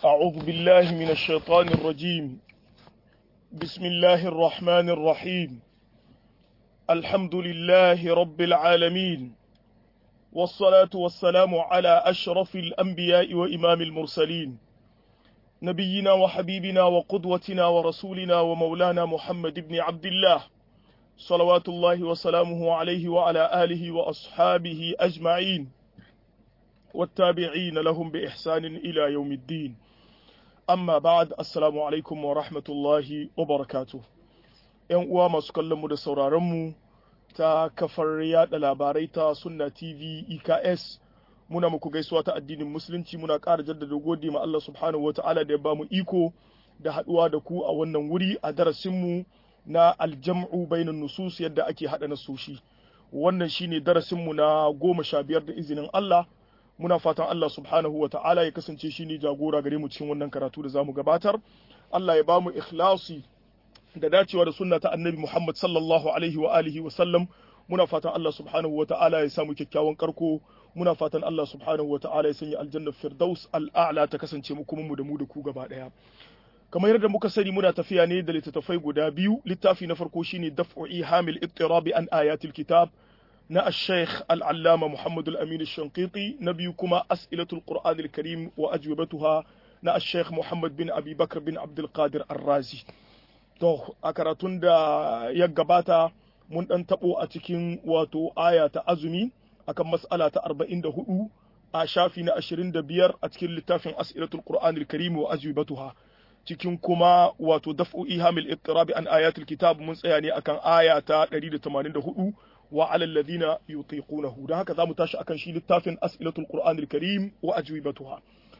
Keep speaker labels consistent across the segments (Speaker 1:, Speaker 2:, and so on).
Speaker 1: أعوذ بالله من الشيطان الرجيم بسم الله الرحمن الرحيم الحمد لله رب العالمين والصلاة والسلام على أشرف الأنبياء وإمام المرسلين نبينا وحبيبنا وقدوتنا ورسولنا ومولانا محمد بن عبد الله صلوات الله وسلامه عليه وعلى آله وأصحابه أجمعين والتابعين لهم بإحسان إلى يوم الدين amma ba'ad assalamu alaikum wa rahmatullahi wa barakatuh yan uwa masu kallon mu da sauraron mu ta kafar yada labarai ta sunna tv eks muna muku gaisuwa ta addinin musulunci muna ƙara jaddada gode ma Allah subhanahu wa ta'ala da ya bamu iko da haɗuwa da ku a wannan wuri a darasin mu na aljam'u bainan nusus yadda ake haɗa nasoshi wannan shine darasin mu na goma sha biyar da izinin Allah muna fatan Allah subhanahu wa ta'ala ya kasance shi ne jagora gare mu cikin wannan karatu da zamu gabatar Allah ya ba mu ikhlasi da dacewa da sunna ta annabi Muhammad sallallahu alaihi wa alihi wa sallam muna fatan Allah subhanahu wa ta'ala ya samu kyakkyawan karko muna fatan Allah subhanahu wa ta'ala ya sanya aljanna firdaus al'a'la ta kasance mu kuma mu da mu da ku gaba daya kamar yadda muka sani muna tafiya ne da littattafai guda biyu littafi na farko shine daf'u ihamil ittirabi an ayatil kitab na الشيخ العلامة محمد الأمين الشنقيطي نبيكما أسئلة القرآن الكريم وأجوبتها na الشيخ محمد بن أبي بكر بن عبد القادر الرازي to a karatun da ya gabata mun ɗan taɓo a cikin wato aya ta azumi akan mas'ala ta 44 a shafi na 25 a cikin littafin as'ilatul qur'anil karim wa ajwibatuha cikin kuma wato daf'u ihamil ittirabi an ayatul kitab mun tsaya ne akan aya ta 184 wa alal ladina yutiqunahu dan haka zamu tashi akan shi littafin as'ilatul qur'anil karim wa ajwibatuha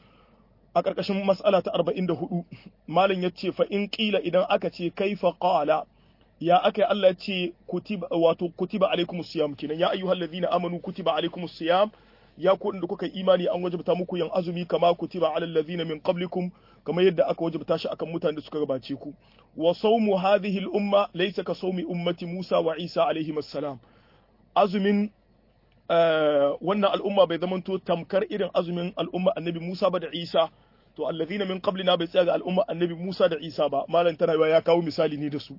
Speaker 1: a karkashin mas'ala ta 44 malam yace fa in qila idan aka ce kaifa qala ya aka Allah ya ce kutiba wato kutiba alaikumus siyam kenan ya ayyuhal ladina amanu kutiba alaikumus siyam ya ku da kuka imani an wajabta muku yin azumi kama kutiba alal ladina min qablikum kamar yadda aka wajabta shi akan mutanen da suka gabace ku wa sawmu hadhihi al umma laysa ka sawmi ummati Musa wa Isa alaihi salam azumin wannan al'umma bai zamanto tamkar irin azumin al'umma annabi Musa ba da Isa to allazina min qablina bai tsaya ga al'umma annabi Musa da Isa ba malam tana ya kawo misali ne da su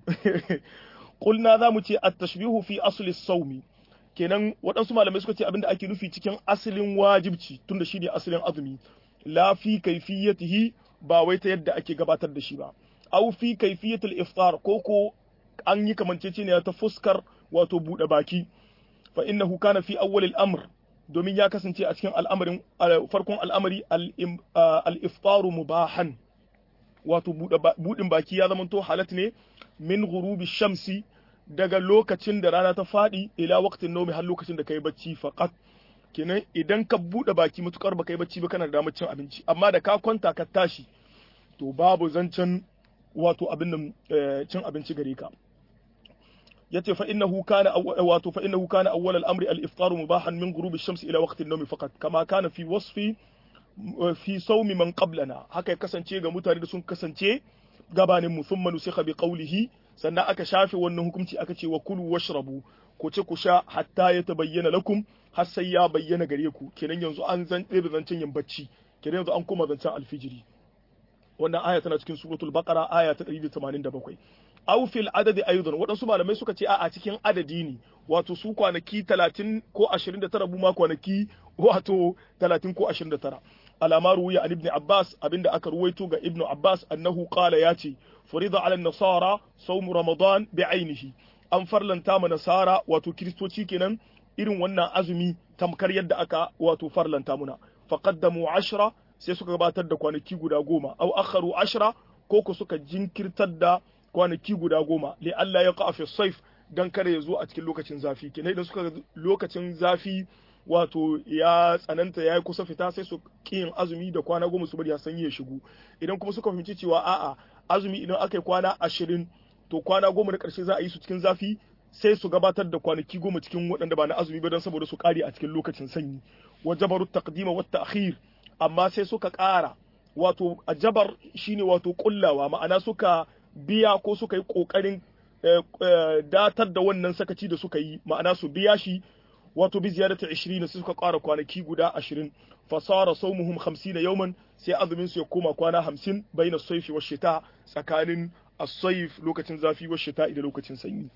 Speaker 1: qulna za mu ce at-tashbihu fi asli as-sawmi kenan waɗansu malamai suka ce abinda ake nufi cikin asalin wajibci tunda shi ne asalin azumi la fi kaifiyatihi ba wai ta yadda ake gabatar da shi ba aw fi kaifiyatul iftar ko ko an yi kamanceceniya ta fuskar wato buɗe baki fa innahu kana fi awwal al-amr domin ya kasance a cikin al'amarin farkon al'amari al-iftaru mubahan wato buɗin baki ya zamanto halat ne min ghurubi shamsi daga lokacin da rana ta faɗi ila waqtin nomi har lokacin da kai bacci faqat kenan idan ka buɗe baki matukar baka yi bacci ba kana da damar cin abinci amma da ka kwanta ka tashi to babu zancen wato abin nan cin abinci gare ka yace fa innahu kana wato fa innahu kana awwal al-amri al-iftar mubahan min ghurub ash-shams ila waqti an-nawm faqat kama kana fi wasfi fi sawmi man qablana haka ya kasance ga mutane da sun kasance gabanin mu thumma nusikha bi qawlihi sannan aka shafe wannan hukunci aka ce wa kulu washrabu ko ce ku sha hatta ya tabayyana lakum har sai ya bayyana gare ku kenan yanzu an zan ɗebe zancen yin bacci kenan yanzu an koma zancen alfijiri wannan aya tana cikin suratul baqara aya ta 187 aw fil adadi aidan waɗansu malamai suka ce a cikin adadi ne wato su kwanaki 30 ko 29 bu ma kwanaki wato 30 ko 29 alama ruwiya an ibn abbas abinda aka ruwaito ga ibn abbas annahu qala yace furida ala nasara sawm ramadan bi ainihi an farlanta ma nasara wato kristoci kenan irin wannan azumi tamkar yadda aka wato farlanta muna faqaddamu ashra sai suka gabatar da kwanaki guda goma aw akharu ashra ko ku suka jinkirtar da kwanaki guda goma li Allah ya qafi saif dan kare ya zo a cikin lokacin zafi kenan idan suka lokacin zafi wato ya tsananta ya yi kusa fita sai su yin azumi da kwana goma su bari ya sanyi ya shigo idan kuma suka fahimci cewa a'a azumi idan aka yi kwana ashirin to kwana goma na ƙarshe za a yi su cikin zafi sai su gabatar da kwanaki goma cikin waɗanda ba na azumi ba don saboda su ƙare a cikin lokacin sanyi wa jabaru taqdima wa ta'khir amma sai suka ƙara wato a jabar shine wato kullawa ma'ana suka biya ko suka yi ƙoƙarin datar da wannan sakaci da suka yi ma'ana su biya shi wato bi ziyarata 20 sai suka ƙara kwanaki guda 20 fasara saumuhum 50 yawman sai azumin su ya koma kwana 50 baina sayfi wa shita tsakanin as-sayf lokacin zafi wa shita da lokacin sanyi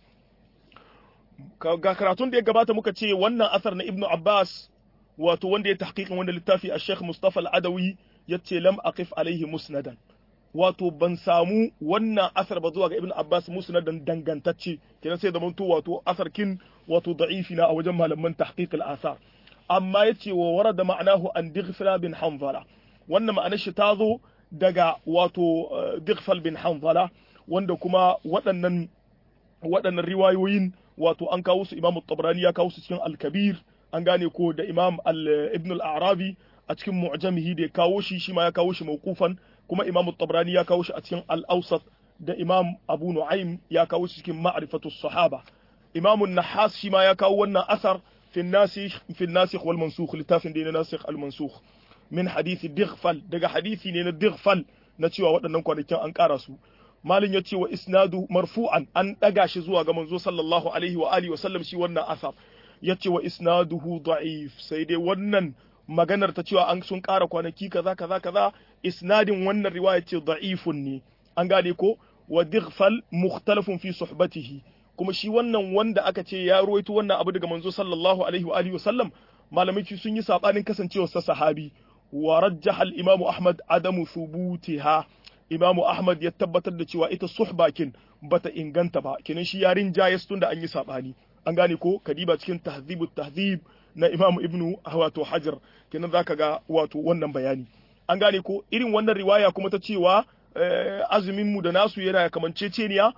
Speaker 1: ga karatun da ya gabata muka ce wannan asar na ibnu abbas wato wanda ya tahqiqin wanda littafi a sheikh mustafa al-adawi yace lam aqif alaihi musnadan wato ban samu wannan asar ba zuwa ga ibnu abbas musnadan dangantacce kenan sai da manto wato asar kin wato da'ifi na a wajen malaman tahqiq al-asar amma yace wa warada ma'anahu an dighfala bin hanzala wannan ma'anar shi ta zo daga wato dighfal bin hanzala wanda kuma waɗannan waɗannan riwayoyin wato an kawo su imam tabrani ya kawo su cikin al-kabir an gane ko da imam ibn al-arabi a cikin mu'jamihi da ya kawo shi shi ma ya kawo shi mawqufan kuma imam tabrani ya kawo shi a cikin al-awsat da imam abu nu'aym ya kawo shi cikin ma'rifatu sahaba imam an-nahas shi ma ya kawo wannan asar fi an-nasikh fi an-nasikh wal mansukh littafin da ne nasikh al-mansukh min hadisi dighfal daga hadisi ne na dighfal na cewa waɗannan kwanakin an ƙara su malin ya ce wa isnadu marfu'an an ɗaga shi zuwa ga manzo sallallahu alaihi wa alihi wa sallam shi wannan asar ya ce wa isnaduhu da'if sai dai wannan maganar ta cewa an sun ƙara kwanaki kaza kaza kaza isnadin wannan riwaya ce da'ifun ne an gane ko wa dighfal mukhtalafun fi suhbatihi kuma shi wannan wanda aka ce ya ruwaito wannan abu daga manzo sallallahu alaihi wa alihi wa sallam malamai sun yi sabanin kasancewar sa sahabi wa rajjaha al-imamu ahmad adamu thubutiha imamu ahmad ya tabbatar da cewa ita suhbakin bata inganta ba kenan shi yarin jayas tun da an yi sabani an gane ko kadiba cikin tahzibu tahzib na imamu ibnu wato hajar kenan zaka ga wato wannan bayani an gane ko irin wannan riwaya kuma ta cewa azumin mu da nasu yana kamanceceniya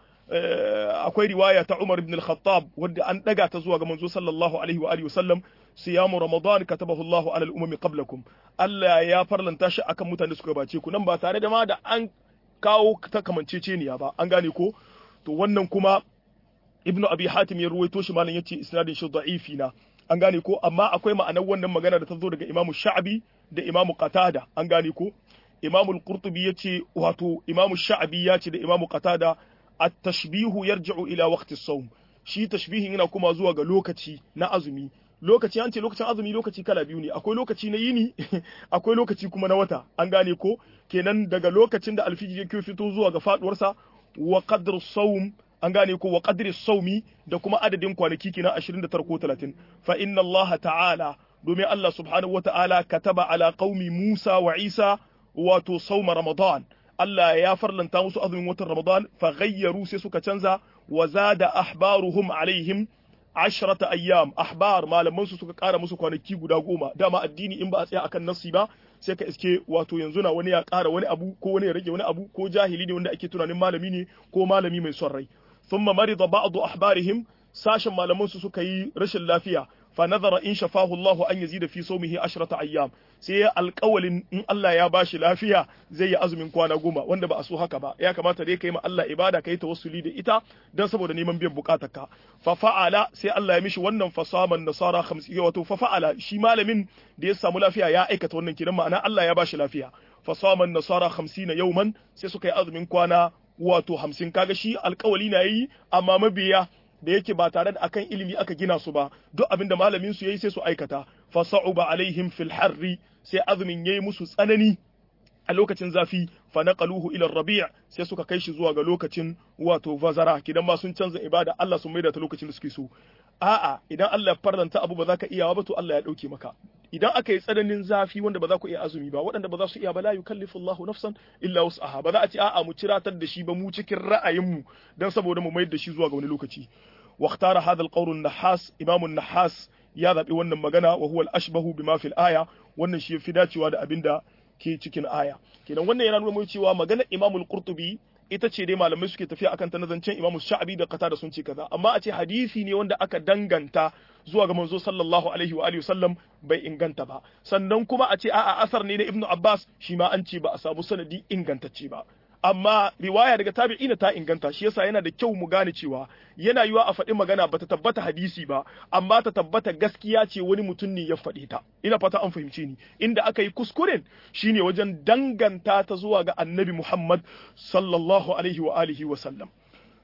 Speaker 1: akwai riwaya ta Umar ibn al-Khattab wadda an daga ta zuwa ga manzo sallallahu alaihi wa alihi wasallam siyamu ramadan katabahu Allahu ala al-umami qablakum Allah ya farlanta shi akan mutane suka bace ku nan ba tare da ma da an kawo ta kamanceceniya ba an gane ko to wannan kuma ibnu abi hatim ya ruwaito shi malam yace isnadin shi da'ifi na an gane ko amma akwai ma'anar wannan magana da ta zo daga imamu sha'abi da imamu qatada an gane ko imamu al-qurtubi yace wato imamu sha'abi ya ce da imamu qatada at-tashbihu yarji'u ila waqti as-sawm shi tashbihin yana kuma zuwa ga lokaci na azumi lokaci an ce lokacin azumi lokaci kala biyu ne akwai lokaci na yini akwai lokaci kuma na wata an gane ko kenan daga lokacin da alfiji yake fito zuwa ga faduwarsa wa qadru sawm an gane ko wa qadri sawmi da kuma adadin kwanaki kenan 29 ko 30 fa inna Allah ta'ala domin Allah subhanahu wata'ala kataba ala qaumi Musa wa Isa wato sawma Ramadan Allah ya farlanta musu azumin watan Ramadan fa ghayyaru sai suka canza wa zada ahbaruhum alaihim ashrata ayyam ahbar malaman su suka kara musu kwanaki guda goma dama addini in ba a tsaya akan nassi ba sai ka iske wato yanzu na wani ya kara wani abu ko wani ya rage wani abu ko jahili ne wanda ake tunanin malami ne ko malami mai son rai thumma marida ba'du ahbarihim sashen malaman su suka yi rashin lafiya fa nazara in shafahu Allah an yazida fi sawmihi ashrata ayyam sai ya alƙawalin in Allah ya bashi lafiya zai yi azumin kwana goma wanda ba a so haka ba ya kamata dai kai ma Allah ibada kai tawassuli da ita dan saboda neman biyan bukatarka fa fa'ala sai Allah ya mishi wannan fasaman nasara 50 wato fa fa'ala shi malamin da ya samu lafiya ya aikata wannan kiran ma'ana Allah ya bashi lafiya fasaman nasara 50 yauman sai suka yi azumin kwana wato 50 kaga shi alƙawali na yi amma mabiya da yake ba tare da akan ilimi aka gina su ba duk abin da malamin su yayi sai su aikata fa sa'uba alaihim fil harri sai azumin yayi musu tsanani a lokacin zafi fa naqaluhu ila rabi' sai suka kai shi zuwa ga lokacin wato vazara kidan ma sun canza ibada Allah sun maida ta lokacin da suke so a'a idan Allah ya farlanta abu ba za ka iya ba to Allah ya dauke maka idan aka yi tsananin zafi wanda ba za ku iya azumi ba waɗanda ba za su iya ba la yukallifu Allahu nafsan illa wus'aha ba za a ce a'a mu ciratar da shi ba mu cikin ra'ayinmu dan saboda mu mayar da shi zuwa ga wani lokaci واختار هذا القول النحاس إمام النحاس ya zaɓi wannan magana wa huwa al-ashbahu bima fil aya wannan shi fi dacewa da abinda ke cikin aya kenan wannan yana nuna cewa maganar Imam al-Qurtubi ita ce dai malamai suke tafiya akan ta nazancen Imam Sha'abi da Qatada sun ce kaza amma a ce hadisi ne wanda aka danganta zuwa ga manzo sallallahu alaihi wa alihi sallam bai inganta ba sannan kuma a ce a'a asar ne na Ibn Abbas shi ma an ce ba a samu sanadi ingantacce ba amma riwaya daga tabi'ina ta inganta shi yasa yana da kyau mu gane cewa yana yiwa a faɗi magana bata tabbata hadisi ba amma ta tabbata gaskiya ce wani mutum ne ya faɗi ta ina fata an fahimce ni inda aka yi kuskuren shine wajen danganta ta zuwa ga annabi Muhammad sallallahu alaihi wa alihi wa sallam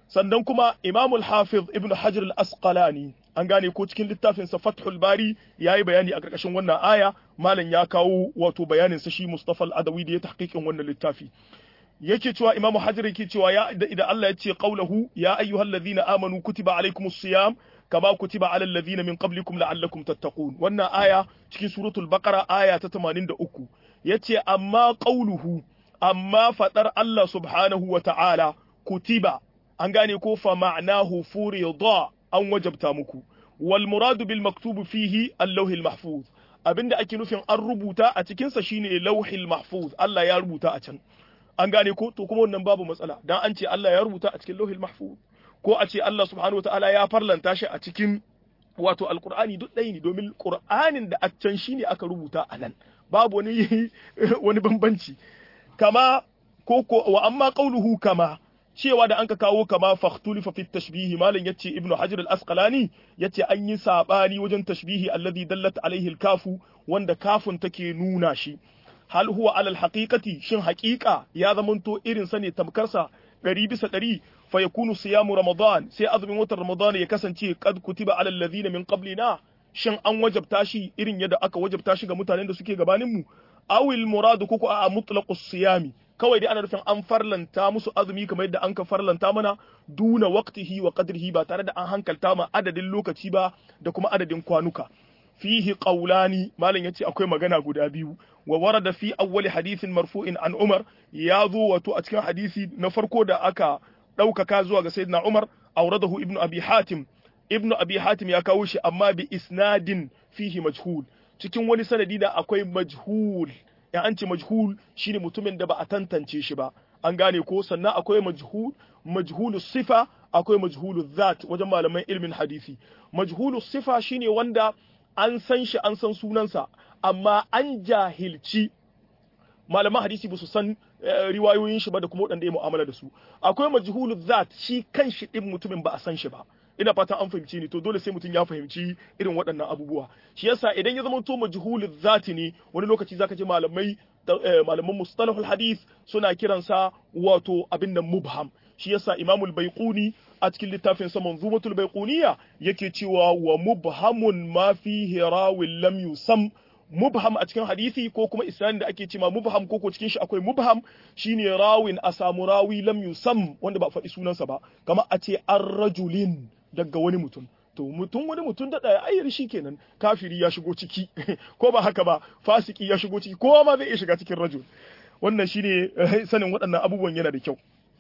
Speaker 1: sannan kuma Imam al-Hafiz Ibn Hajar al-Asqalani an gane ko cikin littafin sa Fathul Bari yayi bayani a karkashin wannan aya malam ya kawo wato bayanin sa shi Mustafa al-Adawi da ya tahqiqin wannan littafi yake cewa Imam Hajar yake cewa ya idan Allah ya ce qaulahu ya ayyuhallazina amanu kutiba alaykumus siyam kama kutiba alal ladina min qablikum la'allakum tattaqun wannan aya cikin suratul baqara aya ta 83 yace amma qauluhu amma fadar Allah subhanahu wa ta'ala kutiba an gane ko fa ma'nahu furida an wajabta muku wal muradu bil maktubu fihi al-lawhil mahfuz abinda ake nufin an rubuta a cikin sa shine lawhil mahfuz Allah ya rubuta a can an gane ko to kuma wannan babu matsala dan an ce Allah ya rubuta a cikin lawhil mahfuz ko a ce Allah subhanahu wataala ya farlanta shi a cikin wato alqur'ani duk ɗaya ne domin qur'anin da a can shine aka rubuta a nan babu wani wani bambanci kama ko ko wa amma qauluhu kama cewa da anka kawo kama fakhtulifa fi tashbihi malam yace ibnu hajar al-asqalani yace an yi sabani wajen tashbihi alladhi dallat alaihi al-kafu wanda kafun take nuna shi hal huwa alal haqiqati shin haqiqa ya zamanto irin sa ne tamkarsa ɗari bisa ɗari fa yakunu siyamu ramadan sai azumin watan ramadan ya kasance qad kutiba alal ladina min qablina shin an wajabta shi irin yadda aka wajabta shi ga mutanen da suke gabanin mu awil muradu kuku a mutlaqus siyami kawai dai ana nufin an farlanta musu azumi kamar yadda an ka farlanta mana duna waqtihi wa qadrihi ba tare da an hankalta ma adadin lokaci ba da kuma adadin kwanuka fihi qawlani malam yace akwai magana guda biyu wa warada fi awwali hadithin marfu'in an Umar ya zo wato a cikin hadisi na farko da aka ɗaukaka zuwa ga sayyidina Umar auradahu ibnu abi hatim ibnu abi hatim ya kawo shi amma bi isnadin fihi majhul cikin wani sanadi da akwai majhul ya an ce majhul shine mutumin da ba a tantance shi ba an gane ko sannan akwai majhul majhulu sifa akwai majhulu zat wajen malaman ilmin hadisi majhulu sifa shine wanda an san shi an san sunansa amma an jahilci malaman hadisi ba su san riwayoyin shi ba da kuma waɗanda ya mu'amala da su akwai majhulu zat shi kan shi din mutumin ba a san shi ba ina fata an fahimci ni to dole sai mutum ya fahimci irin waɗannan abubuwa shi yasa idan ya zama to majhulu zati ne wani lokaci zaka ji malamai malaman mustalahul hadith suna kiransa wato abin nan mubham shi yasa imamul baiquni a cikin littafin sa manzumatul baiquniya yake cewa wa mubhamun ma fihi rawin lam yusam mubham a cikin hadisi ko kuma isnadin da ake cewa mubham ko ko cikin shi akwai mubham shine rawin a samu rawi lam yusam wanda ba faɗi sunansa ba kamar a ce ar-rajulin daga wani mutum to mutum wani mutum da ɗaya ayyar shi kenan kafiri ya shigo ciki ko ba haka ba fasiki ya shigo ciki kowa ma zai iya shiga cikin rajul wannan shine sanin waɗannan abubuwan yana da kyau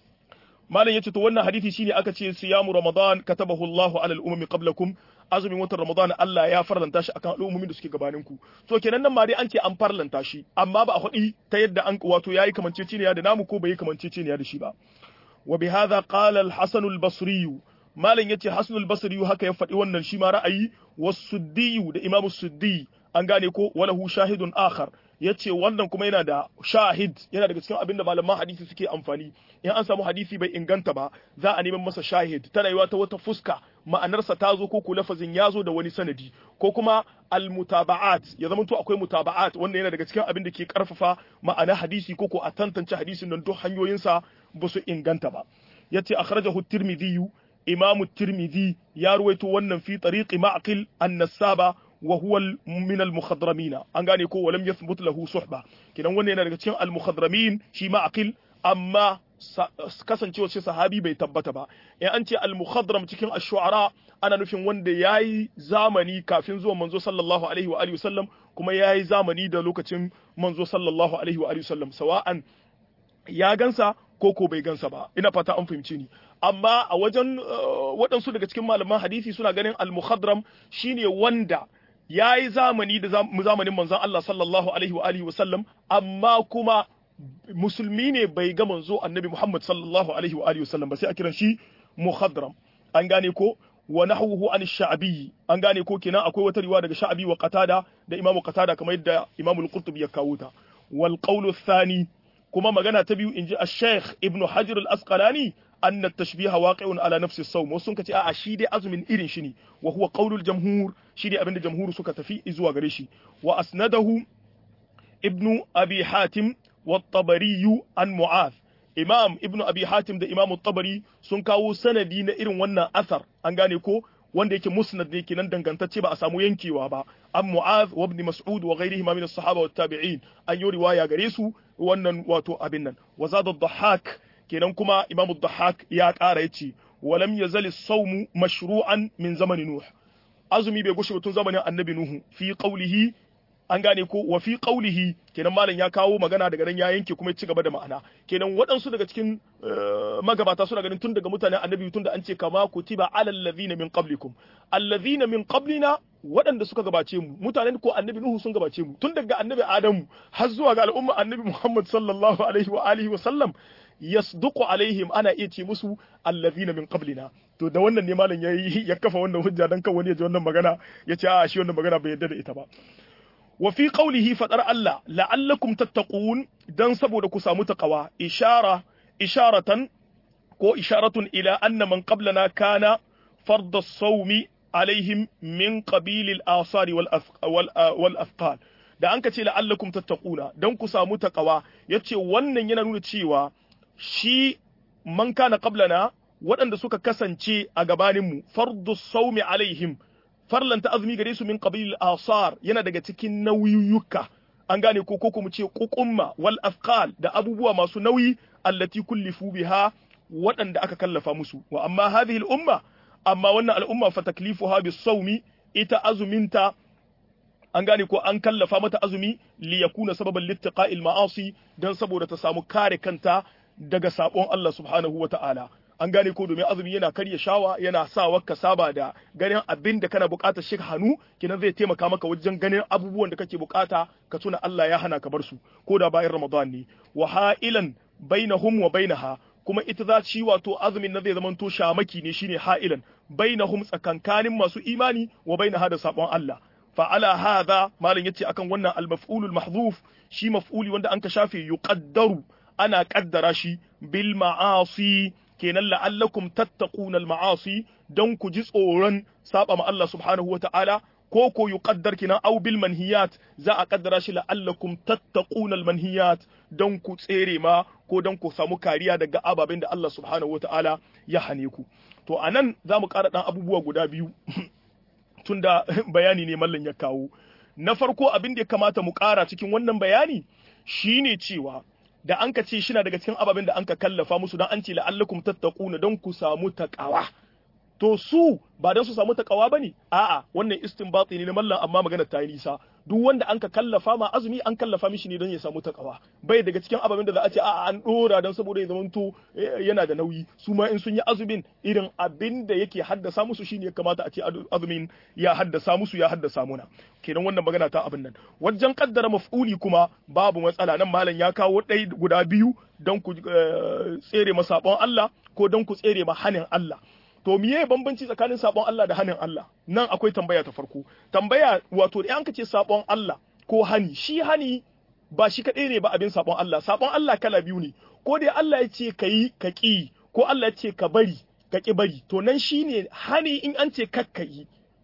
Speaker 1: malam yace to wannan hadisi shine aka ce siyamu ramadan katabahu Allahu ala al-umami qablakum azumin watan ramadan Allah ya farlanta shi akan al'ummomin da suke gabanin ku to kenan nan ma dai an ce an farlanta shi amma ba a hudi ta yadda an wato yayi kamanceceniya da namu ko bai kamanceceniya da shi ba wa bihadha qala al-hasan al-basri malam yace hasan al-basri haka ya faɗi wannan shi ma ra'ayi was-suddi da imam suddi an gane ko walahu shahidun akhar yace wannan kuma yana da shahid yana daga cikin abin da malaman hadisi suke amfani in an samu hadisi bai inganta ba za a neman masa shahid tana yiwa ta wata fuska ma'anarsa ta zo ko ko lafazin ya zo da wani sanadi ko kuma almutaba'at ya zama to akwai mutaba'at wanda yana daga cikin abin da ke karfafa ma'ana hadisi ko ko a tantance hadisin nan duk hanyoyinsa ba su inganta ba yace akhrajahu tirmidhi imamu tirmidhi ya ruwaito wannan fi tariqi ma'qil an-nasaba wa huwa min al-mukhadramin an gane ko walam yathbut lahu suhba kidan wannan yana daga cikin al-mukhadramin shi ma'qil amma kasancewa shi sahabi bai tabbata ba in an ce al-mukhadram cikin ash-shu'ara ana nufin wanda yayi zamani kafin zuwan manzo sallallahu alaihi wa alihi wasallam kuma yayi zamani da lokacin manzo sallallahu alaihi wa alihi wasallam sawa'an ya gansa ko ko bai gansa ba ina fata an fahimce ni amma a wajen waɗansu daga cikin malaman hadisi suna ganin al-mukhadram shine wanda ya yi zamani da zamanin manzon Allah sallallahu alaihi wa alihi wasallam amma kuma musulmi ne bai ga manzo annabi Muhammad sallallahu alaihi wa alihi wasallam ba sai a kiran shi mukhadram an gane ko wa nahwuhu an sha'bi an gane ko kenan akwai wata riwaya daga sha'bi wa qatada da imamu qatada kamar yadda imamu al-qurtubi ya kawo ta wal qawlu thani kuma magana ta biyu inji ash-shaykh ibnu hajar al-asqalani أن التشبيه واقع على نفس الصوم وسن كتي a shi dai azumin irin shi ne wa huwa qaulul jamhur shi dai abinda jamhur suka tafi zuwa gare shi wa asnadahu ibnu abi hatim wa tabari an mu'az imam ibnu abi hatim da imam tabari sun kawo sanadi na irin wannan asar an gane ko wanda yake musnad ne kenan dangantacce ba a samu yankewa ba an mu'az wa ibn mas'ud wa ghairihi min as-sahaba wat tabi'in an yi riwaya gare su wannan wato abin nan wa zada dhahak kenan kuma imam dhahak ya ƙara yace wa lam yazal as-sawm mashru'an min zamani nuh azumi bai gushe tun zamanin annabi nuhu fi qawlihi an gane ko wa fi qawlihi kenan malam ya kawo magana daga nan ya yanke kuma ya ci gaba da ma'ana kenan waɗansu daga cikin magabata suna ganin tun daga mutanen annabi tun da an ce kama kutiba alal ladhina min qablikum alladhina min qablina waɗanda suka gabace mu mutanen ko annabi nuhu sun gabace mu tun daga annabi adamu har zuwa ga al'umma annabi muhammad sallallahu alaihi wa alihi wa sallam yasduqu alaihim ana iya ce musu alladhina min qablina to da wannan ne malam yayi ya kafa wannan hujja dan kan wani ya ji wannan magana ya ce a shi wannan magana bai yarda da ita ba wa fi qawlihi fadar Allah la'allakum tattaqun dan saboda ku samu taqwa ishara isharatan ko isharatun ila anna man qablana kana fard as-sawmi alaihim min qabil al-asari wal wal afqal da an ka ce la'allakum tattaquna dan ku samu taqwa yace wannan yana nuna cewa shi man kana qablana waɗanda suka kasance a gabaninmu fardu saumi alaihim farlanta azumi gare su min qabil asar yana daga cikin nauyuka an gane ko ko mu ce kukumma wal afqal da abubuwa masu nauyi allati kullifu biha waɗanda aka kallafa musu wa amma hadhihi al umma amma wannan al'umma fa taklifuha bis saumi ita azuminta an gane ko an kallafa mata azumi li yakuna sababan littiqa'il ma'asi dan saboda ta samu kare kanta daga sabon Allah subhanahu wata'ala an gane ko domin azumi yana karya shawa yana sa ka saba da ganin abin da kana bukatar shi hannu kinan zai taimaka maka wajen ganin abubuwan da kake bukata ka tuna Allah ya hana ka bar su ko da bayan Ramadan ne wa ha'ilan bainahum wa bainaha kuma ita za ci wato azumin na zai zama to shamaki ne shine ha'ilan bainahum tsakankanin masu imani wa bainaha da sabon Allah fa ala hadha malam yace akan wannan al-maf'ulul mahdhuf shi maf'uli wanda an ka shafe yuqaddaru ana kaddara shi bil ma'asi kenan la'allakum tattaquna al-ma'asi dan ku ji tsoron saba ma Allah subhanahu wata'ala ko ko yuqaddar kina aw bil manhiyat za a kaddara shi la'allakum tattaquna al-manhiyat dan ku tsere ma ko dan ku samu kariya daga ababen da Allah subhanahu wata'ala ya hane ku to anan za mu ƙara dan abubuwa guda biyu tunda bayani ne mallan ya kawo na farko abin da ya kamata mu ƙara cikin wannan bayani shine cewa da an ka ce shina daga cikin ababen da an ka kallafa musu don an ce la'allakum tattaquna don ku samu taqawa to su ba don su samu taqawa bane a'a wannan istinbati ne na mallan amma magana ta yi nisa duk wanda an ka kallafa ma azumi an kallafa mishi ne don ya samu taqawa bai daga cikin ababen da za a ce a'a an dora don saboda ya zamanto yana da nauyi su ma in sun yi azumin irin abin da yake haddasa musu shine ya kamata a ce azumin ya haddasa musu ya haddasa muna kenan wannan magana ta abin nan wajen kaddara maf'uli kuma babu matsala nan malam ya kawo ɗai guda biyu don ku tsere ma sabon Allah ko don ku tsere ma hanin Allah to miye bambanci tsakanin sabon Allah da hanin Allah nan akwai tambaya ta farko tambaya wato da an ka ce sabon Allah ko hani shi hani ba shi kaɗai ne ba abin sabon Allah sabon Allah kala biyu ne ko dai Allah ya ce ka yi ka ƙi ko Allah ya ce ka bari ka ƙi bari to nan shine hani in an ce kakka yi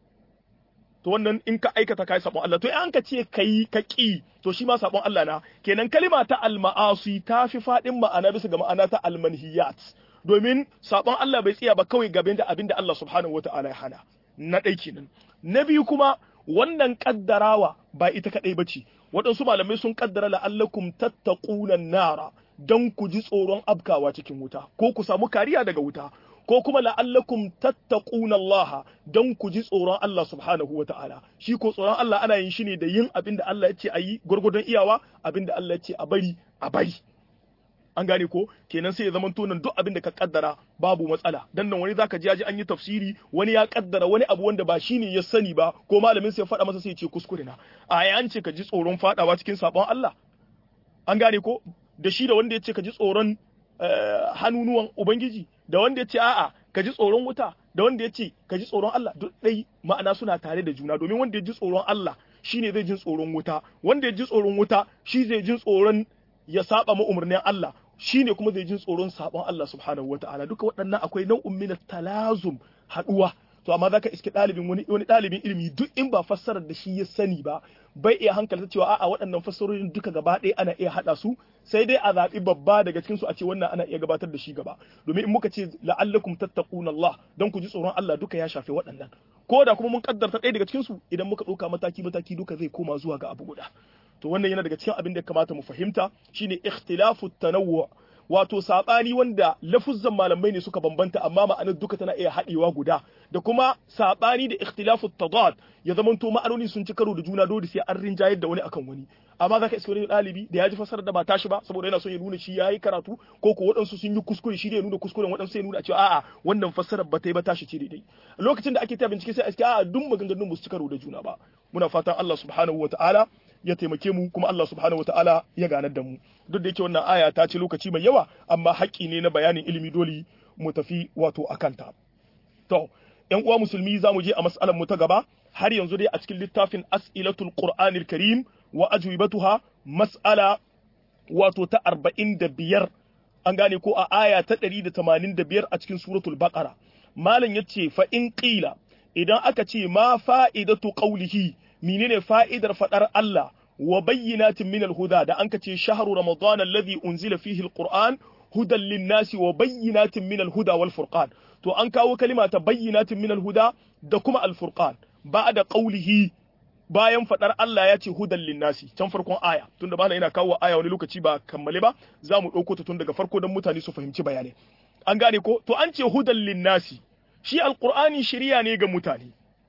Speaker 1: to wannan in ka aikata kai sabon Allah to in an ka ce kai ka ƙi to shi ma sabon Allah na kenan kalima ta al-ma'asi ta fi faɗin ma'ana bisa ga ma'ana ta al-manhiyat domin sabon Allah bai tsaya ba kawai gaban da abin da Allah subhanahu wata'ala ya hana na ɗai kenan na biyu kuma wannan kaddarawa ba ita kaɗai bace waɗansu malamai sun kaddara la'allakum tattaquna nara dan ku ji tsoron abkawa cikin wuta ko ku samu kariya daga wuta ko kuma la'allakum tattaquna Allah dan ku ji tsoron Allah subhanahu wata'ala shi ko tsoron Allah ana yin shi ne da yin abin da Allah ya ce a yi gwargwadon iyawa abin da Allah ya ce a bari a bari an gane ko kenan sai ya zama tonan duk abin da ka kaddara babu matsala dan nan wani zaka ji yaji an yi tafsiri wani ya kaddara wani abu wanda ba shine ya sani ba ko malamin sai ya faɗa masa sai ya ce kuskure na a an ce ka ji tsoron fadawa cikin sabon Allah an gane ko da shi da wanda ya ce ka ji tsoron hannunuwan ubangiji da wanda ya ce a'a ka ji tsoron wuta da wanda ya ce ka ji tsoron Allah duk dai ma'ana suna tare da juna domin wanda ya ji tsoron Allah shine zai jin tsoron wuta wanda ya ji tsoron wuta shi zai jin tsoron ya saba ma umarnin Allah shine kuma zai jin tsoron sabon Allah subhanahu wata'ala duka waɗannan akwai nau'in min talazum haduwa to amma zaka iske ɗalibin wani wani ɗalibin ilimi duk in ba fassarar da shi ya sani ba bai iya hankalta cewa a'a waɗannan fassarorin duka gaba ɗaya ana iya haɗa su sai dai a zaɓi babba daga cikin su a ce wannan ana iya gabatar da shi gaba domin in muka ce la'allakum tattaquna Allah don ku ji tsoron Allah duka ya shafe waɗannan ko da kuma mun kaddarta ɗaya daga cikin su idan muka ɗauka mataki mataki duka zai koma zuwa ga abu guda to wannan yana daga cikin abin da ya kamata mu fahimta shine ikhtilafu tanawwu wato sabani wanda lafuzzan malamai ne suka bambanta amma ma'anar duka tana iya haɗewa guda da kuma sabani da ikhtilafu tadad ya zamanto ma'anoni sun ci karo da juna dole sai an rinjayar da wani akan wani amma zaka iska wani ɗalibi da ya ji fasarar da ba tashi ba saboda yana son ya nuna shi yayi karatu ko ko waɗansu sun yi kuskure shi ne ya nuna kuskuren waɗansu ya nuna cewa a'a wannan fasarar ba ta yi ba tashi ce daidai lokacin da ake ta bincike sai a iske a'a duk maganganun ba su ci karo da juna ba muna fatan Allah subhanahu wataala ya taimake mu kuma Allah subhanahu wataala ya ganar da mu duk da yake wannan aya ta ce lokaci mai yawa amma haƙƙi ne na bayanin ilimi dole mu tafi wato akanta to ƴan uwa musulmi za mu je a mas'alar mu ta gaba har yanzu dai a cikin littafin as'ilatul qur'anil karim wa ajwibatuha mas'ala wato ta 45 an gane ko a aya ta 185 a cikin suratul baqara malam yace fa in qila idan aka ce ma fa'idatu qawlihi menene fa'idar fadar Allah wa bayyinatin min al-huda da anka ce shahru ramadan alladhi unzila fihi al-qur'an hudan lin-nasi wa bayyinatin min al-huda wal furqan to an kawo kalima ta bayyinatin min al-huda da kuma al-furqan ba'da qawlihi bayan fadar Allah ya ce hudan linnasi can farkon aya tunda bana ina kawo aya wani lokaci ba kammale ba za mu ɗauko ta tun daga farko don mutane su fahimci bayanai an gane ko to an ce hudan linnasi shi alqur'ani shiriya ne ga mutane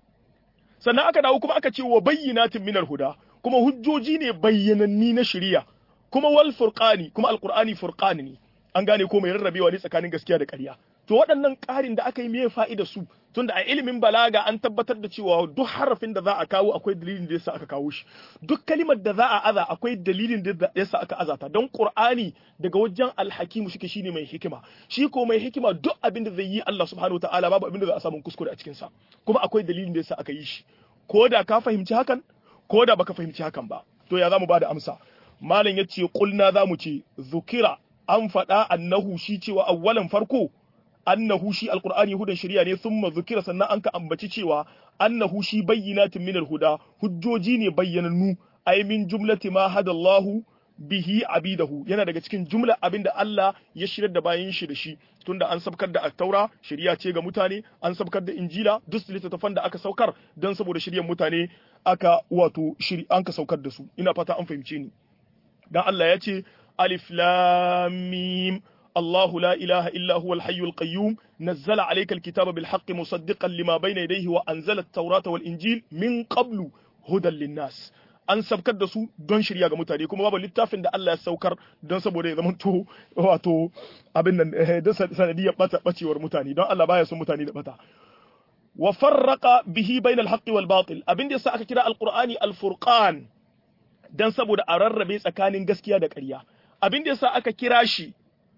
Speaker 1: sannan aka dawo kuma aka ce wa bayyinatin minal huda kuma hujjoji ne bayyananni na shiriya kuma wal furqani kuma alqur'ani furqani ne an gane ko mai rarrabewa ne tsakanin gaskiya da ƙarya to waɗannan ƙarin da aka yi me fa'ida su tunda a ilimin balaga an tabbatar da cewa duk harafin da za a kawo akwai dalilin da yasa aka kawo shi duk kalimar da za a aza akwai dalilin da yasa aka azata don qur'ani daga wajen alhakimu shike shine mai hikima shi ko mai hikima duk abin da zai yi Allah subhanahu wataala babu abin da za a samu kuskure a cikin sa kuma akwai dalilin da yasa aka yi shi ko da ka fahimci hakan ko da baka fahimci hakan ba to ya zamu bada amsa malam yace kulna zamu ce zukira an faɗa annahu shi cewa awwalan farko annahu shi alqur'ani hudan shari'a ne thumma zukira sannan an ka ambaci cewa annahu shi bayyinatin min alhuda hujjoji ne bayyanannu ay min jumlati ma hadallahu bihi abidahu yana daga cikin jumla abinda Allah ya shirar da bayan shi da shi tunda an sabkar da at-taura shari'a ce ga mutane an sabkar da injila duk littattafan da aka saukar don saboda shiryan mutane aka wato shiri an ka saukar da su ina fata an fahimce ni dan Allah ya ce alif lam mim الله لا إله إلا هو الحي القيوم نزل عليك الكتاب بالحق مصدقا لما بين يديه وأنزل التوراة والإنجيل من قبل هدى للناس an sabkar da su don shirya ga mutane kuma babu littafin da Allah ya saukar don saboda ya zamanto wato abin nan da sanadiyar bata bacewar mutane don Allah baya son mutane da bata wa farraqa bihi bainal haqqi wal batil abin da yasa aka kira alqur'ani alfurqan dan saboda a rarrabe tsakanin gaskiya da ƙarya abin da yasa aka kira shi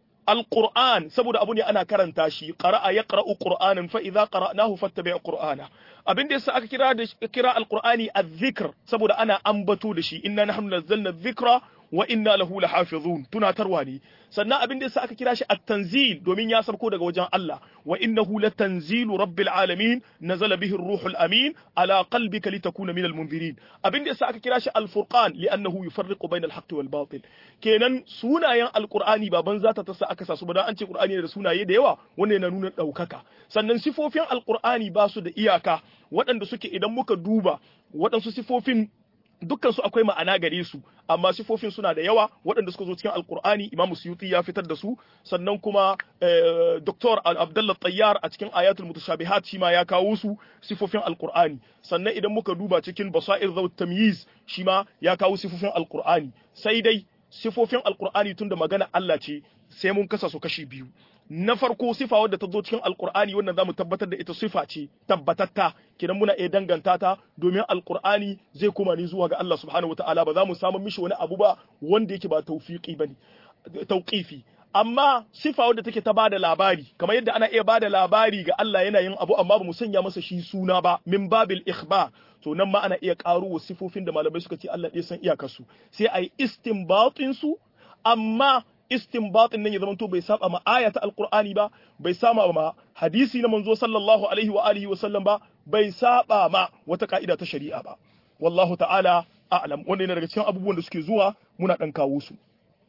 Speaker 1: القرآن saboda abu ne ana karanta shi qara'a yaqra'u qur'anan fa idza qara'nahu fattabi' qur'ana abin da yasa aka kira da kira alqur'ani adh-dhikr saboda ana ambato da shi inna nahnu nazzalna adh-dhikra wa inna lahu lahafizun tunatarwa ne sannan abin da yasa aka kira shi at-tanzil domin ya sarko daga wajen Allah wa innahu latanzilu rabbil alamin nazala bihi ar-ruhul amin ala qalbika litakuna minal munzirin abin da yasa aka kira shi al-furqan li'annahu yufarriqu bainal haqqi wal batil kenan sunayen alqur'ani ba banza ta tasa aka sa su ba dan an ce qur'ani da sunaye da yawa wanda yana nuna daukaka sannan sifofin alqur'ani ba su da iyaka waɗanda suke idan muka duba waɗansu sifofin dukkan su akwai ma'ana gare su amma sifofin suna da yawa waɗanda suka zo cikin alkur'ani imamu suyuti ya fitar da su sannan kuma doktor abdullah tayyar a cikin ayatul mutashabihat shi ma ya kawo su sifofin alkur'ani sannan idan muka duba cikin basair zawt tamyiz shi ma ya kawo sifofin alkur'ani sai dai sifofin alkur'ani tunda magana Allah ce sai mun kasa su kashi biyu na farko sifa wadda ta zo cikin alkur'ani wannan zamu tabbatar da ita sifa ce tabbatatta kidan muna iya danganta ta domin alkur'ani zai koma ne zuwa ga Allah subhanahu wataala ba za mu samu mishi wani abu ba wanda yake ba tawfiqi bane tauqifi amma sifa wadda take ta bada labari kamar yadda ana iya bada labari ga Allah yana yin abu amma ba mu sanya masa shi suna ba min babil ikhbar to nan ma ana iya karo sifofin da malamai suka ce Allah ɗaya san iyakarsu sai a yi istinbatin su amma istinbatin nan ya zamanto bai saba ma aya ta alqur'ani ba bai saba ma hadisi na manzo sallallahu alaihi wa alihi wa sallam ba bai saba ma wata ka'ida ta shari'a ba wallahu ta'ala a'lam wanda yana daga cikin abubuwan da suke zuwa muna dan kawo su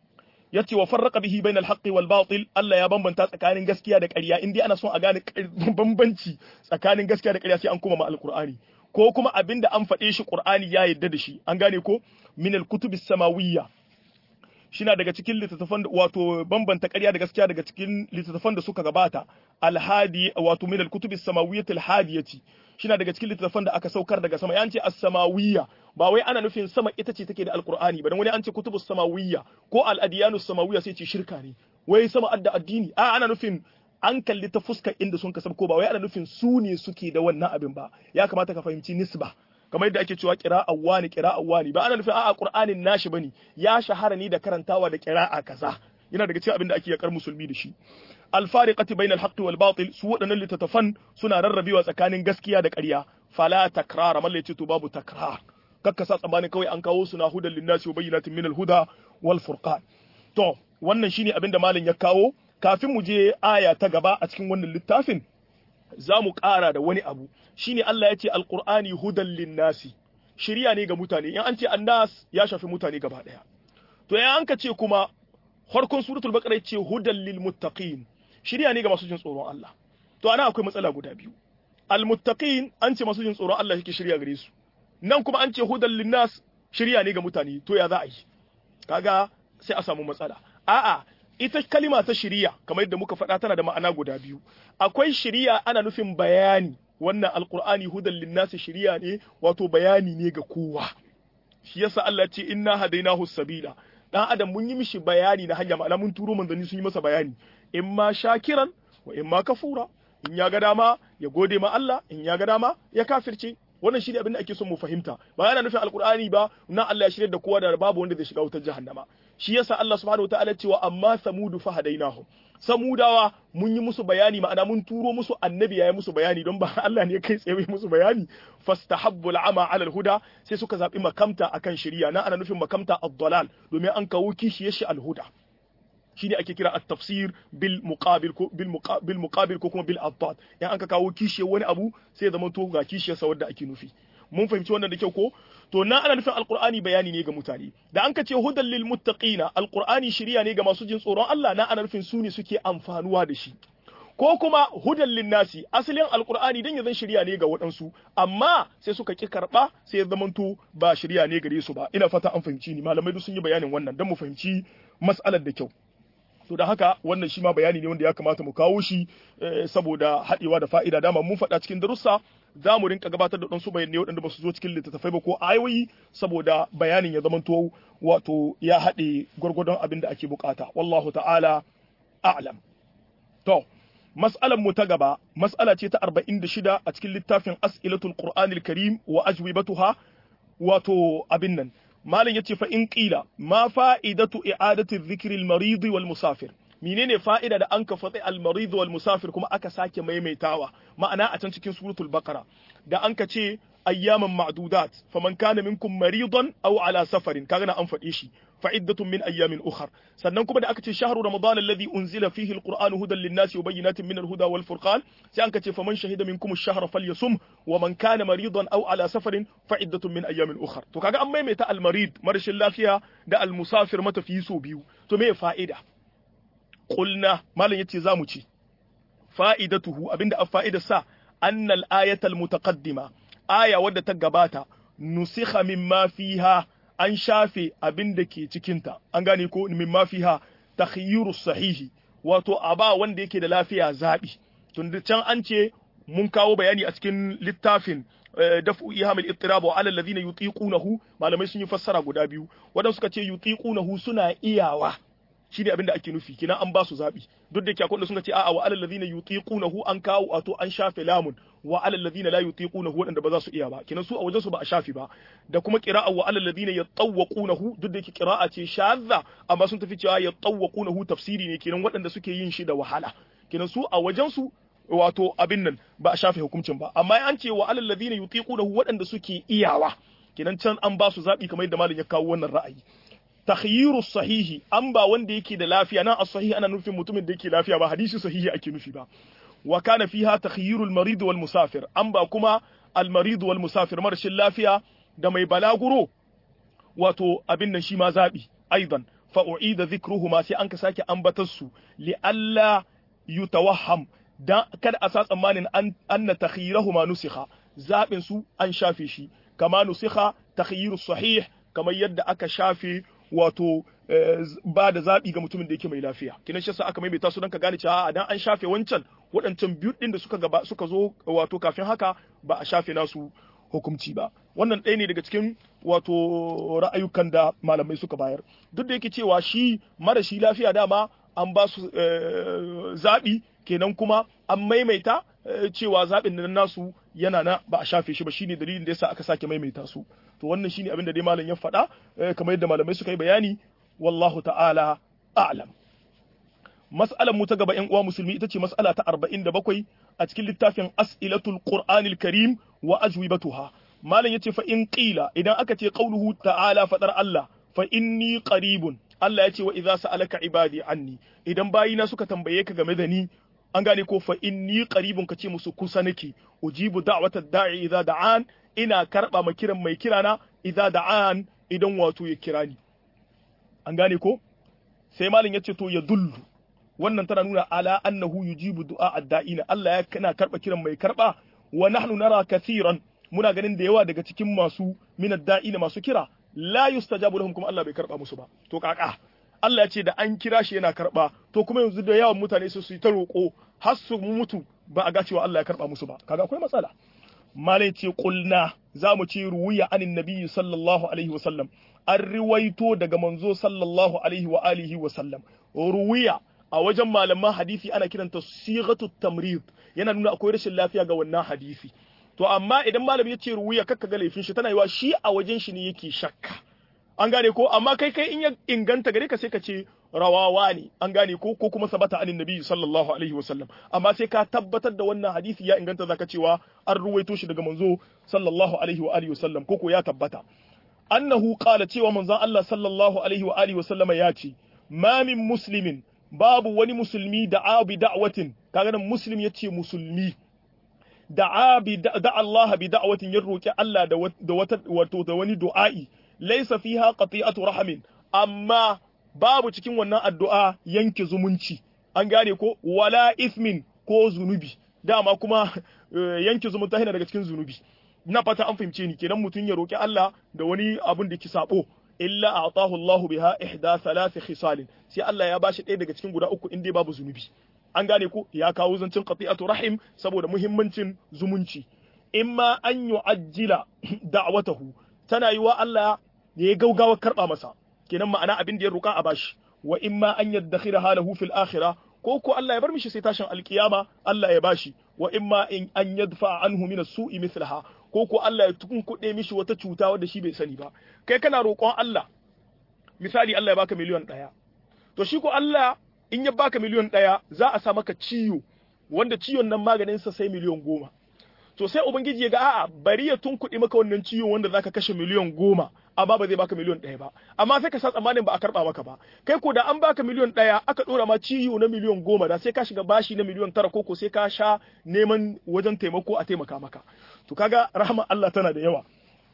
Speaker 1: yace wa farraqa bihi bainal haqqi wal batil Allah ya bambanta tsakanin gaskiya da ƙarya in dai ana son a gane bambanci tsakanin gaskiya da ƙarya sai an koma ma alqur'ani ko kuma abinda an faɗe shi qur'ani ya yarda da shi an gane ko min al kutubis samawiyya shina daga cikin littattafan wato bambanta ƙarya da gaskiya daga cikin littattafan da suka gabata alhadi wato min al-kutubi samawiyyati alhadiyati shina daga cikin littattafan da aka saukar daga sama yan ce as-samawiyya ba wai ana nufin sama ita ce take da alqur'ani ba dan wani an ce kutubus samawiyya ko al-adiyanu samawiyya sai ce shirka ne wai sama adda addini a ana nufin an kalli ta fuskar inda sun kasab ko ba wai ana nufin su ne suke da wannan abin ba ya kamata ka fahimci nisba kamar yadda ake cewa qira'a wani qira'a wani ba ana nufin a'a qur'anin nashi bane ya shahara ni da karantawa da qira'a kaza yana daga cikin abin da ake yakar musulmi da shi alfariqati bainal haqqi wal batil su wadannan littattafan suna rarrabewa tsakanin gaskiya da ƙarya fala takrara mallai ce to babu takrar kakka sa tsammanin kawai an kawo suna hudan linnasi wa bayyinatin minal huda wal furqan to wannan shine abin da malam ya kawo kafin mu je aya ta gaba a cikin wannan littafin za mu ƙara da wani abu shine Allah ya ce alqur'ani hudan linnasi shiriya ne ga mutane in an ce annas ya shafi mutane gaba ɗaya to ya an ka ce kuma farkon suratul baqara ya ce hudan lil muttaqin shiriya ne ga masu jin tsoron Allah to ana akwai matsala guda biyu al muttaqin an ce masu jin tsoron Allah yake shiriya gare su nan kuma an ce hudan linnas shiriya ne ga mutane to ya za a yi kaga sai a samu matsala a'a ita kalima ta shiriya kamar yadda muka faɗa tana da ma'ana guda biyu akwai shiriya ana nufin bayani wannan alqur'ani hudan linnasi shiriya ne wato bayani ne ga kowa shi yasa Allah ya ce inna hadainahu sabila dan adam mun yi mishi bayani na hanya ma'ana mun turo manzanni sun yi masa bayani in ma shakiran wa in ma kafura in ya ga dama ya gode ma Allah in ya ga dama ya kafirce wannan shi ne abin da ake son mu fahimta ba yana nufin alkur'ani ba na Allah ya shirya da kowa da babu wanda zai shiga wutar jahannama shi yasa Allah subhanahu wataala cewa amma samudu fa hadainahum samudawa mun yi musu bayani ma'ana mun turo musu annabi ya yi musu bayani don ba Allah ne kai tsaye musu bayani fastahabbu al'ama ala al-huda sai suka zabi makamta akan shari'a na ana nufin makamta ad-dalal domin an kawo kishiyar shi al-huda shine ake kira at-tafsir bil muqabil ko bil bil muqabil ko kuma bil addad yan an ka kawo kishiyar wani abu sai ya zama to ga kishiyar sa wanda ake nufi mun fahimci wannan da kyau ko to na ana nufin alqur'ani bayani ne ga mutane da an ka ce hudan lil muttaqina alqur'ani shiriya ne ga masu jin tsoron Allah na ana nufin su ne suke amfanuwa da shi ko kuma hudan lin nasi asalin alqur'ani dan ya zan shiriya ne ga waɗansu amma sai suka ki karba sai ya zamanto ba shiriya ne gare su ba ina fata an fahimci ni malamai duk sun yi bayanin wannan dan mu fahimci mas'alar da kyau to da haka wannan shi ma bayani ne wanda ya kamata mu kawo shi saboda haɗewa da fa'ida dama mun faɗa cikin darussa za mu rinka gabatar da ɗansu bayanai waɗanda ba su zo cikin littattafai ba ko ayoyi saboda bayanin ya zamanto wato ya haɗe gwargwadon abin da ake bukata wallahu ta'ala a'lam to mas'alar mu ta gaba mas'ala ce ta 46 a cikin littafin as'ilatul qur'anil karim wa ajwibatuha wato abin nan malam yace fa in qila ma fa'idatu i'adati dhikri al-marid wal musafir menene fa'ida da an ka fatsi al-marid wal musafir kuma aka sake maimaitawa ma'ana a can cikin suratul baqara da an ka ce ayyaman ma'dudat faman kana minkum maridan aw ala safarin kaga na an faɗe shi fa'iddatun min ayyamin ukhar sannan kuma da aka ce shahru ramadan alladhi unzila fihi al-qur'anu hudan lin-nasi wa bayyinatin min al-huda wal furqan sai an ka ce faman shahida minkum ash-shahra falyasum wa man kana maridan aw ala safarin fa'iddatun min ayyamin ukhar to kaga an maimaita al-marid marashin lafiya da al-musafir matafiyi so biyu to me fa'ida qulna malam yace zamu ci fa'idatuhu abinda a fa'idar sa annal ayatal mutaqaddima aya wadda ta gabata nusikha mimma fiha an shafe abin da ke cikinta an gane ko mimma fiha takhyiru sahihi wato aba wanda yake da lafiya zabi tun can an ce mun kawo bayani a cikin littafin daf'u ihamil ittirab wa alal ladina yutiqunahu malamai sun yi fassara guda biyu wadanda suka ce yutiqunahu suna iyawa shine abin da ake nufi kina an ba su zabi duk da kyakon da suka ce a'a wa alal ladina yutiqunahu an kawo wato an shafe lamun wa alal ladina la yutiqunahu wadanda ba za su iya ba kina su a wajen su ba a shafi ba da kuma qira'a wa alal ladina yatawwaqunahu duk da qira'a ce shadda amma sun tafi cewa yatawwaqunahu tafsiri ne kinan wadanda suke yin shi da wahala kinan su a wajen su wato abin nan ba a shafe hukuncin ba amma an ce wa alal ladina yutiqunahu wadanda suke iyawa kinan can an ba su zabi kamar yadda malam ya kawo wannan ra'ayi takhyiru sahihi an ba wanda yake da lafiya nan as-sahihi ana nufin mutumin da yake lafiya ba hadisi sahihi ake nufi ba wa kana fiha takhyiru al-marid wal musafir an ba kuma al-marid wal musafir marashin lafiya da mai balaguro wato abin nan shi ma zabi aidan fa u'ida dhikruhuma sai an ka sake ambatar su li alla yutawahham dan kada a sa tsammanin an anna takhyirahuma nusikha zabin su an shafe shi kama nusikha takhyiru sahih kamar yadda aka shafe wato ba da zaɓi ga mutumin da yake mai lafiya kinan shi aka maimaita su don ka gane cewa dan an shafe wancan waɗancan biyu ɗin da suka gaba suka zo wato kafin haka ba a shafe nasu hukumci ba wannan ɗaya ne daga cikin wato ra'ayukan da malamai suka bayar duk da yake cewa shi mara shi lafiya dama an ba su zaɓi kenan kuma an maimaita cewa zaɓin nan nasu yana na ba a shafe shi ba shine dalilin da yasa aka sake maimaita su to wannan shine abin da dai malam ya faɗa kamar yadda malamai suka yi bayani wallahu ta'ala a'lam mas'alar mu ta gaba ƴan uwa musulmi ita ce mas'ala ta 47 a cikin littafin as'ilatul qur'anil karim wa ajwibatuha malam yace fa in qila idan aka ce qauluhu ta'ala fadar Allah fa inni qaribun Allah ya ce wa idza sa'alaka ibadi anni idan bayina suka tambaye ka game da ni an gane ko fa inni qaribun ka ce musu kusa nake ujibu da'watad da'i idza da'an ina karba ma kiran mai kirana idza da'an idan wato ya kira ni an gane ko sai malin yace to ya dullu wannan tana nuna ala annahu yujibu du'a ad-da'ina Allah ya kana karba kiran mai karba wa nahnu nara kathiran muna ganin da yawa daga cikin masu min ad-da'ina masu kira la yustajabu lahum kuma Allah bai karba musu ba to kaka Allah ya ce da an kira shi yana karba to kuma yanzu da yawan mutane su yi ta roƙo har su mutu ba a ga cewa Allah ya karba musu ba kaga akwai matsala malai ce kulna za mu ce ruwiya anin nabiyyi sallallahu alaihi wa sallam an riwaito daga manzo sallallahu alaihi wa alihi wa sallam ruwiya a wajen malaman hadisi ana kiranta sighatu tamrid yana nuna akwai rashin lafiya ga wannan hadisi to amma idan malami ya ce ruwiya kakka ga laifin shi tana yiwa shi a wajen shi ne yake shakka an gane ko amma kai kai in ya inganta gare ka sai ka ce rawawa ne an gane ko ko kuma sabata anin nabi sallallahu alaihi wasallam amma sai ka tabbatar da wannan hadisi ya inganta zaka cewa an ruwaito shi daga manzo sallallahu alaihi wa alihi wasallam ko ko ya tabbata annahu qala cewa manzon Allah sallallahu alaihi wa alihi wasallama ya ce ma min muslimin babu wani musulmi da abi da'watin kaga nan muslim yace musulmi da'a bi da Allah bi da'watin ya roki Allah da wata wato da wani du'a'i laysa fiha qati'atu rahamin amma babu cikin wannan addu'a yanke zumunci an gane ko wala ismin ko zunubi dama kuma yanke zumunta yana daga cikin zunubi na fata an fahimce ni kenan mutum ya roki Allah da wani abun da ki sabo illa a'tahu Allahu biha ihda thalath khisalin sai Allah ya bashi ɗaya daga cikin guda uku in dai babu zunubi an gane ko ya kawo zancin qati'atu rahim saboda muhimmancin zumunci imma an yu'ajjila da'watahu tana yiwa Allah ya gaugawa karba masa kenan ma'ana abin da ya roka a bashi wa imma an yaddakhira halahu fil akhirah ko ko Allah ya bar mishi sai tashin alkiyama Allah ya bashi wa imma in an yadfa anhu min as-su'i mithlaha ko ko Allah ya tunkuɗe mishi wata cuta wadda shi bai sani ba kai kana roƙon Allah misali Allah ya baka miliyon ɗaya to shi ko Allah in ya baka miliyon ɗaya za a sa maka ciwo wanda ciwon nan maganin sa sai miliyon goma to sai ubangiji ya ga a'a bari ya tunkuɗe maka wannan ciwo wanda zaka kashe miliyon goma amma ba zai baka miliyon ɗaya ba amma sai ka sa tsammanin ba a karɓa maka ba kai ko da an baka miliyon ɗaya aka ɗora ma ciwo na miliyon goma da sai ka shiga bashi na miliyon tara ko ko sai ka sha neman wajen taimako a taimaka maka to kaga rahama Allah tana da yawa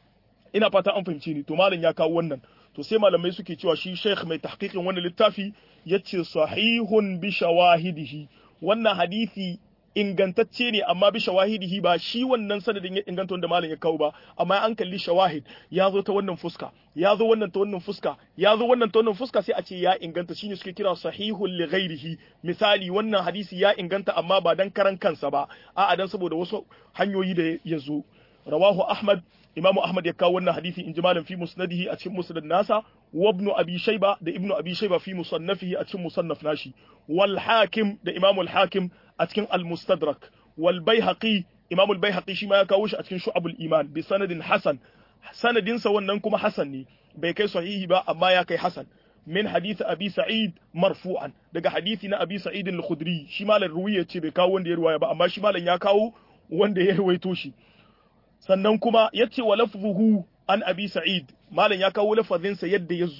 Speaker 1: ina fata an fahimci ni to malam ya kawo wannan to sai malamai suke cewa shi sheikh mai tahqiqin wannan littafi yace sahihun bi shawahidihi wannan hadisi ingantacce ne amma bi shawahidihi ba shi wannan sanadin ya inganta wanda malam ya kawo ba amma an kalli shawahid ya zo ta wannan fuska ya zo wannan ta wannan fuska ya zo wannan ta wannan fuska sai a ce ya inganta shine suke kira sahihul li ghairihi misali wannan hadisi ya inganta amma ba dan karan kansa ba a'a dan saboda wasu hanyoyi da ya zo rawahu ahmad imamu ahmad ya kawo wannan hadisi in ji malam fi musnadihi a cikin musnad nasa wa ibnu abi shayba da ibnu abi shayba fi musannafihi a cikin musannaf nashi wal hakim da imamu al hakim a cikin al mustadrak wal baihaqi imamu al baihaqi shi ma ya kawo shi a cikin shu'abul iman bi sanadin hasan sanadin sa wannan kuma hasan ne bai kai sahihi ba amma ya kai hasan min hadith abi sa'id marfu'an daga hadisi na abi sa'id al-khudri shi malam ruwiya ce bai kawo wanda ya ruwaya ba amma shi malam ya kawo wanda ya ruwaito shi sannan kuma yace wa lafzuhu an abi sa'id malam ya kawo lafazinsa yadda ya zo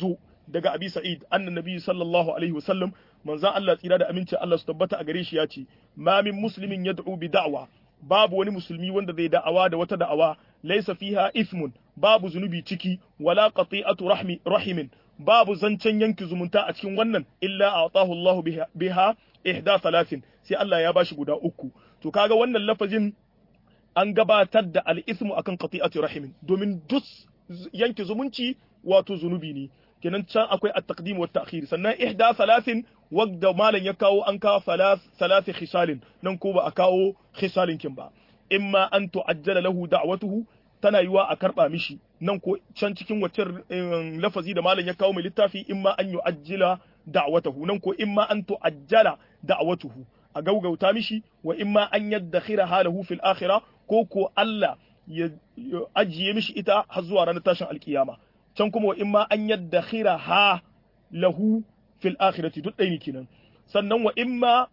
Speaker 1: daga abi sa'id anna nabi sallallahu alaihi wasallam manzon Allah tsira da amincin Allah su tabbata a gare shi ya ce ma min muslimin yad'u bi da'wa babu wani musulmi wanda zai da'awa da wata da'awa laysa fiha ithmun babu zunubi ciki wala qati'atu rahmi rahimin babu zancen yanki zumunta a cikin wannan illa a'tahu Allah biha ihda thalathin sai Allah ya bashi guda uku to kaga wannan lafazin an gabatar da al-ithmu akan qati'atu rahimin domin duk yanki zumunci wato zunubi ne kenan can akwai at-taqdim wa ta'khir sannan ihda thalathin wadda malam ya kawo an kawo thalath khisalin nan ko ba a kawo khisalin kin ba imma an tu'ajjala lahu da'watuhu tana yiwa a karba mishi nan ko can cikin waccan lafazi da malam ya kawo mai littafi imma an yu'ajjila da'watahu nan ko imma an tu'ajjala da'watuhu a gaugauta mishi wa imma an yaddakhira halahu fil akhirah ko ko Allah ya ajiye mishi ita har zuwa ranar tashin alkiyama can kuma wa imma an yaddakhira ha lahu fil akhirati duk ɗaya ne kenan sannan wa imma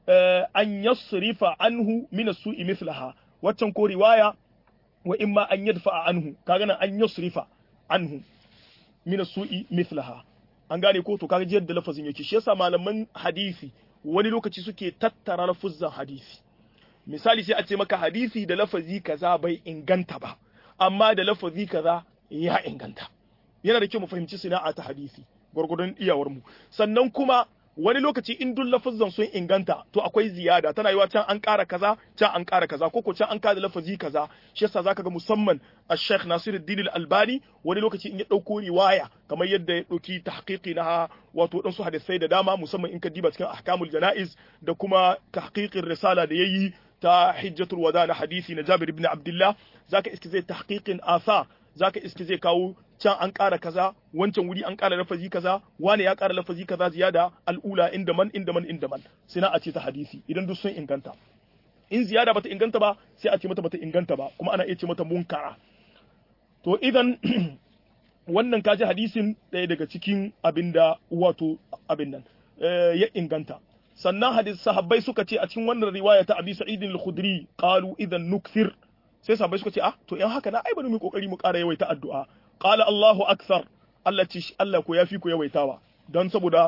Speaker 1: an yasrifa anhu min as-su'i mithlaha waccan ko riwaya wa imma an yadfa anhu kaga nan an yasrifa anhu min as-su'i mithlaha an gane ko to kaga yadda lafazin yake shi yasa malaman hadisi wani lokaci suke tattara lafuzan hadisi misali sai a ce maka hadisi da lafazi kaza bai inganta ba amma da lafazi kaza ya inganta yana da kyau mu fahimci sana'a ta hadisi gwargwadon iyawar mu sannan kuma wani lokaci in duk lafazan sun inganta to akwai ziyada tana yiwa can an ƙara kaza can an ƙara kaza ko ko can an kada lafazi kaza shi yasa zaka ga musamman Sheikh Nasiruddin Al-Albani wani lokaci in ya dauko riwaya kamar yadda ya dauki tahqiqi na wato dan su hadisai da dama musamman in ka diba cikin ahkamul janaiz da kuma tahqiqin risala da yayi ta hijjatul wada na hadisi na Jabir ibn Abdullah zaka iske zai tahqiqin asa zaka iske zai kawo can an ƙara kaza wancan wuri an ƙara lafazi kaza wane ya ƙara lafazi kaza ziyada al'ula inda man inda man inda man sina a ce ta hadisi idan duk sun inganta in ziyada bata inganta ba sai a ce mata bata inganta ba kuma ana iya ce mata munkara to idan wannan kaji hadisin ɗaya daga cikin abin da wato abin nan ya inganta sannan hadis sahabbai suka ce a cikin wannan riwaya ta abi sa'id al-khudri qalu idan nukthir sai sahabbai suka ce ah to in haka na ai bari mu kokari mu ƙara yawaita addu'a qala Allahu akthar Allah ce Allah ko yafi ku yawaitawa don saboda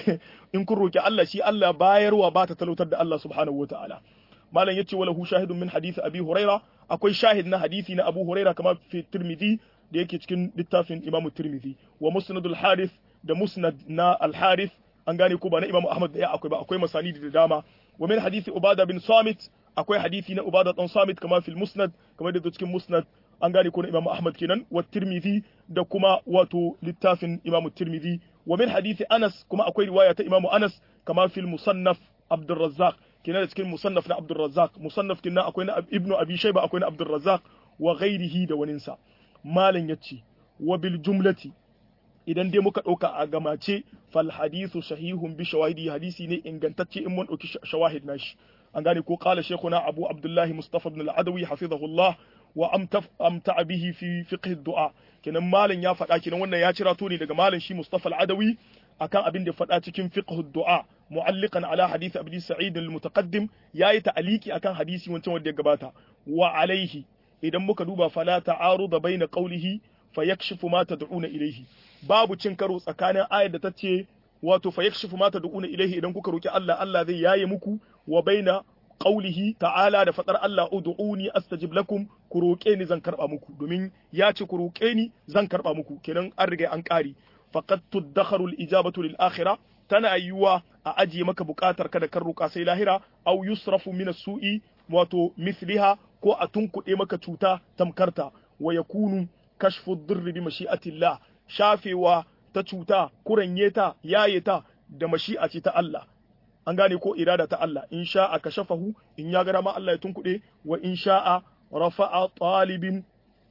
Speaker 1: in kun roki Allah shi Allah bayarwa ba ta talautar da Allah subhanahu wataala malam yace wala hu shahidun min hadith abi huraira akwai shahid na hadisi na abu huraira kamar fi tirmidhi da yake cikin littafin imamu tirmidhi wa musnadul harith da musnad na al harith an gane ko ba na imamu ahmad da ya akwai ba akwai masani da dama wa min hadisi ubada bin samit akwai hadisi na ubada dan samit kamar fil musnad kamar da cikin musnad an gane ko na Imam Ahmad kenan wa Tirmidhi da kuma wato littafin Imam Tirmidhi wa min hadisi Anas kuma akwai riwaya ta Imam Anas kama fil musannaf Abdul Razzaq kenan da cikin musannaf na Abdul Razzaq musannaf kenan akwai na Ibn Abi Shayba akwai na Abdul Razzaq wa ghairihi da waninsa malam yace wa bil jumlati idan dai muka ɗauka a gamace fal hadithu sahihun bi shawahidi hadisi ne ingantacce in mun ɗauki shawahid nashi an gane ko qala shaykhuna abu abdullahi mustafa ibn al-adawi hafizahullah wa amta bihi fi fiqh du'a kenan malam ya faɗa kenan wannan ya cira to ne daga malam shi Mustafa al-Adawi akan abin da faɗa cikin fiqh du'a mu'alliqan ala hadith Abi Sa'id al-mutaqaddim yayi ta'aliki akan hadisi wancan wanda ya gabata wa alaihi idan muka duba fala ta'aruda baina qawlihi fayakshifu ma tad'una ilayhi babu cin karo tsakanin ayar da ta ce wato fayakshifu ma tad'una ilayhi idan kuka roki Allah Allah zai yaye muku wa baina qaulihi ta'ala da fadar Allah ud'uni astajib lakum ku roƙe ni zan karba muku domin ya ce ku roƙe ni zan karba muku kenan an riga an ƙari faqad tuddakharu al-ijabatu lil akhirah tana yiwa a ajiye maka buƙatar ka da kan roƙa sai lahira aw yusrafu min as-su'i wato misliha ko a tunkuɗe maka cuta tamkarta wa yakunu kashfu ad-dirr bi mashi'atillah shafewa ta cuta kuranye ta yaye ta da mashi'a ce ta Allah an gane ko irada ta Allah in sha'a kashafahu in ya ga ma Allah ya tunkuɗe wa in sha'a rafa'a talibin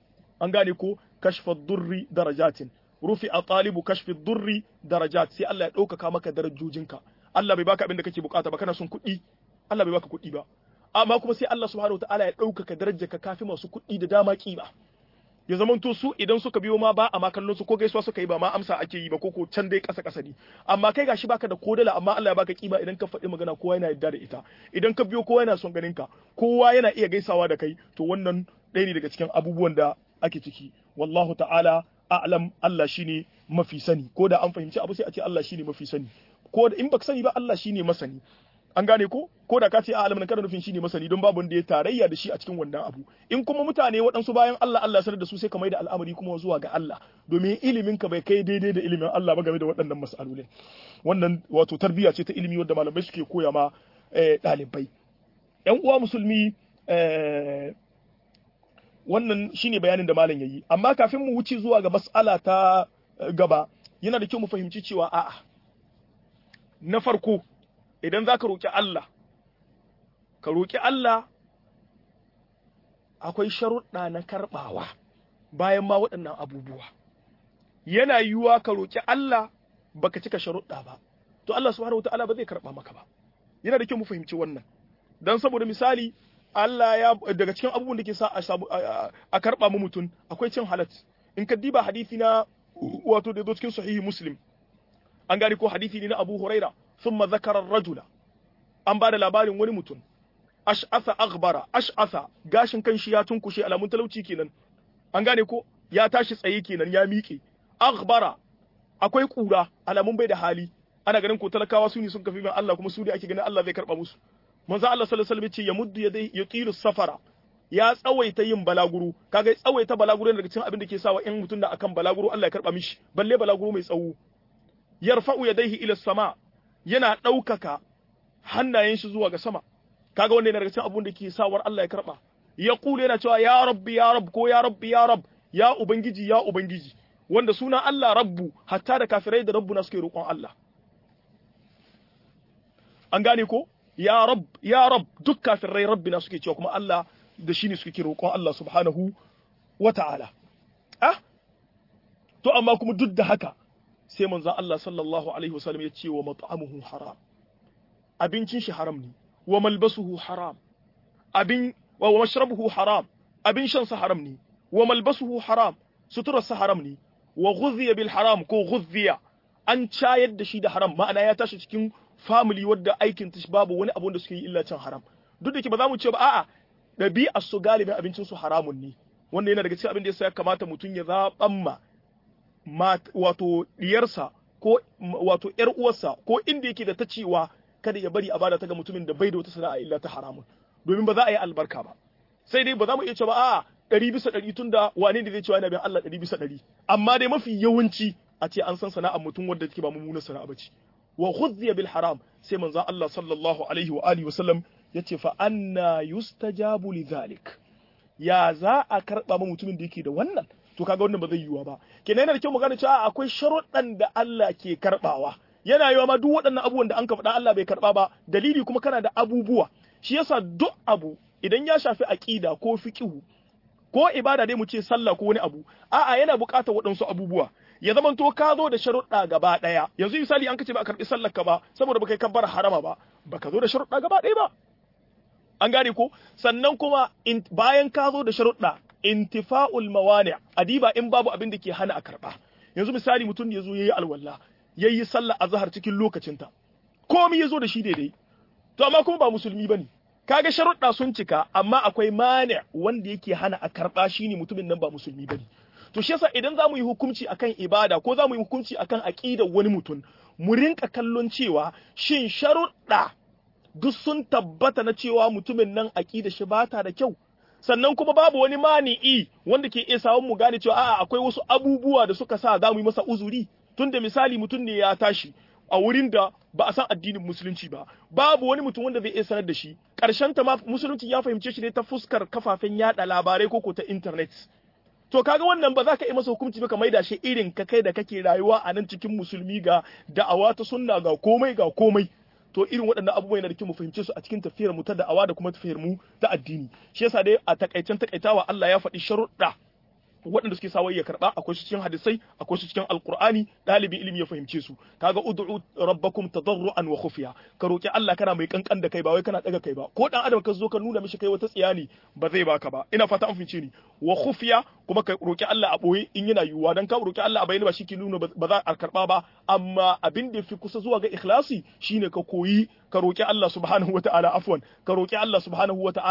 Speaker 1: an gane ko kashfa durri darajatin rufi'a talibu kashfi durri darajat sai Allah ya ɗaukaka maka darajojinka Allah bai baka abin da kake bukata ba kana son kuɗi Allah bai baka kuɗi ba amma kuma sai Allah subhanahu wataala ya ɗaukaka darajarka kafi masu kuɗi da dama kima ya zamanto su idan suka biyo ma ba a ma kallon su ko gaisuwa suka yi ba ma amsa ake yi ba ko ko can dai kasa kasa ne amma kai gashi baka da kodala amma Allah ya baka kima idan ka faɗi magana kowa yana yarda da ita idan ka biyo kowa yana son ganin ka kowa yana iya gaisawa da kai to wannan ɗaya ne daga cikin abubuwan da ake ciki wallahu ta'ala a'lam Allah shine mafi sani ko da an fahimci abu sai a ce Allah shine mafi sani ko da in baka sani ba Allah shine masani an gane ko ko da ka ce a'lam nan kana nufin shine masani don babu wanda ya tarayya da shi a cikin wannan abu in kuma mutane waɗansu bayan Allah Allah sanar da su sai ka mai da al'amari kuma zuwa ga Allah domin ilimin ka bai kai daidai da ilimin Allah ba game da waɗannan mas'alolin wannan wato tarbiyya ce ta ilimi wadda malamai suke koya ma ɗalibai yan uwa musulmi wannan shine bayanin da malam yayi amma kafin mu wuce zuwa ga mas'ala ta gaba yana da kyau mu fahimci cewa a'a na farko idan za ka roƙi Allah ka roƙi Allah akwai sharuɗa na karɓawa bayan ma waɗannan abubuwa yana yiwuwa ka roƙi Allah baka cika sharuɗa ba to Allah subhanahu wataala ba zai karɓa maka ba yana da kyau mu fahimci wannan dan saboda misali Allah ya daga cikin abubuwan da ke sa a karɓa mu mutum akwai cin halat in ka diba hadisi na wato da zo cikin sahihi muslim an gane ko hadisi ne na Abu Huraira thumma zakara rajula an ba da labarin wani mutum ash'asa aghbara ash'asa gashin kan shi ya tunkushe alamun talauci kenan an gane ko ya tashi tsaye kenan ya miƙe aghbara akwai kura alamun bai da hali ana ganin ko talakawa su ne sun kafi min Allah kuma su ne ake ganin Allah zai karba musu manzo Allah sallallahu alaihi wasallam ce ya muddu yadai yutilu safara ya tsawaita yin balaguro kaga tsawaita balaguro daga cikin abin da ke sawa in mutum da akan balaguro Allah ya karba mishi balle balaguro mai tsawo yarfa'u yadayhi ila sama yana ɗaukaka hannayen shi zuwa ga sama kaga wanda yana daga cikin abun da ke sawar Allah ya karba ya kula yana cewa ya rabbi ya rabb ko ya rabbi ya rabb ya ubangiji ya ubangiji wanda suna Allah rabbu hatta da kafirai da rabbuna suke roƙon Allah an gane ko ya rabb ya rabb duk kafirai rabbina suke cewa kuma Allah da shi ne suke roƙon Allah subhanahu wa ta'ala ah to amma kuma duk da haka sai manzon Allah sallallahu alaihi wasallam ya ce wa mat'amuhu haram abincin shi haram ne wa malbasuhu haram abin wa mashrabuhu haram abin shan sa haram ne wa malbasuhu haram suturar sa haram ne wa ghudhiya bil haram ko ghudhiya an cayar da shi da haram ma'ana ya tashi cikin family wadda aikin ta babu wani abu da suke yi illa cin haram duk da ke ba za mu ce ba a'a ɗabi'ar su galibin abincin su haramun ne wanda yana daga cikin abin da yasa ya kamata mutum ya zaɓan ma wato diyarsa ko wato ƴar uwarsa ko inda yake da ta cewa kada ya bari a bada ta ga mutumin da bai da wata sana'a illa ta haramun domin ba za a yi albarka ba sai dai ba za mu iya cewa a'a ɗari bisa ɗari tun da wane da zai cewa yana bin Allah ɗari bisa ɗari amma dai mafi yawanci a ce an san sana'ar mutum wanda take ba mummunar sana'a ba ce wa khudhiya bil haram sai manzon Allah sallallahu alaihi wa alihi wa sallam yace fa anna yustajabu lidhalik ya za a karba ma mutumin da yake da wannan to kaga wannan ba zai yiwa ba kenan yana da kyau mu gane cewa akwai sharuɗan da Allah ke karbawa yana yiwa ma duk waɗannan abubuwan da an ka faɗa Allah bai karba ba dalili kuma kana da abubuwa shi yasa duk abu idan ya shafi aqida ko fiqhu ko ibada dai mu ce sallah ko wani abu a'a yana buƙatar waɗansu abubuwa ya zama to ka zo da sharuɗa gaba ɗaya yanzu misali an kace ba a karɓi sallar ka ba saboda baka yi kabbar harama ba baka zo da sharuɗa gaba ɗaya ba an gane ko sannan kuma bayan ka zo da sharuɗa intifa'ul mawani adiba in babu abin da ke hana a karɓa yanzu misali mutum ya zo yayi alwala yayi sallar azhar cikin lokacinta komai ya zo da shi daidai to amma kuma ba musulmi bane kaga sharuɗa sun cika amma akwai mani wanda yake hana a karɓa shine mutumin nan ba musulmi bane to shi yasa idan za mu yi hukunci akan ibada ko za mu yi hukunci akan aqidar wani mutum mu rinka kallon cewa shin sharuɗa duk sun tabbata na cewa mutumin nan aqidar shi bata da kyau sannan kuma babu wani mani'i wanda ke iya sawun mu gane cewa a'a akwai wasu abubuwa da suka sa za mu yi masa uzuri tunda misali mutum ne ya tashi a wurin da ba a san addinin musulunci ba babu wani mutum wanda zai iya sanar da shi ƙarshen ta ma musulunci ya fahimce shi ne ta fuskar kafafen yada labarai ko ko ta internet to kaga wannan ba za ka yi masa hukunci ba ka maida shi irin ka kai da kake rayuwa a nan cikin musulmi ga da'awa ta sunna ga komai ga komai to irin waɗannan abubuwa yana da kyau mu fahimce su a cikin tafiyar mu ta da'awa da kuma tafiyar mu ta addini shi yasa dai a takaicen takaitawa Allah ya faɗi sharuɗa waɗanda suke sa ya karɓa akwai su cikin hadisai akwai su cikin alqur'ani ɗalibin ilimi ya fahimce su kaga ud'u rabbakum tadarruan wa khufiya ka roki Allah kana mai kankan da kai ba wai kana daga kai ba ko dan adam ka zo ka nuna mishi kai wata tsiyani ba zai baka ba ina fata an fahimce ni wa khufiya kuma ka roki Allah a boye in yana yiwuwa dan ka roki Allah a bayyana ba shi ke nuna ba za a karɓa ba amma abin da fi kusa zuwa ga ikhlasi shine ka koyi ka roki Allah subhanahu wataala afwan ka roki Allah subhanahu wataala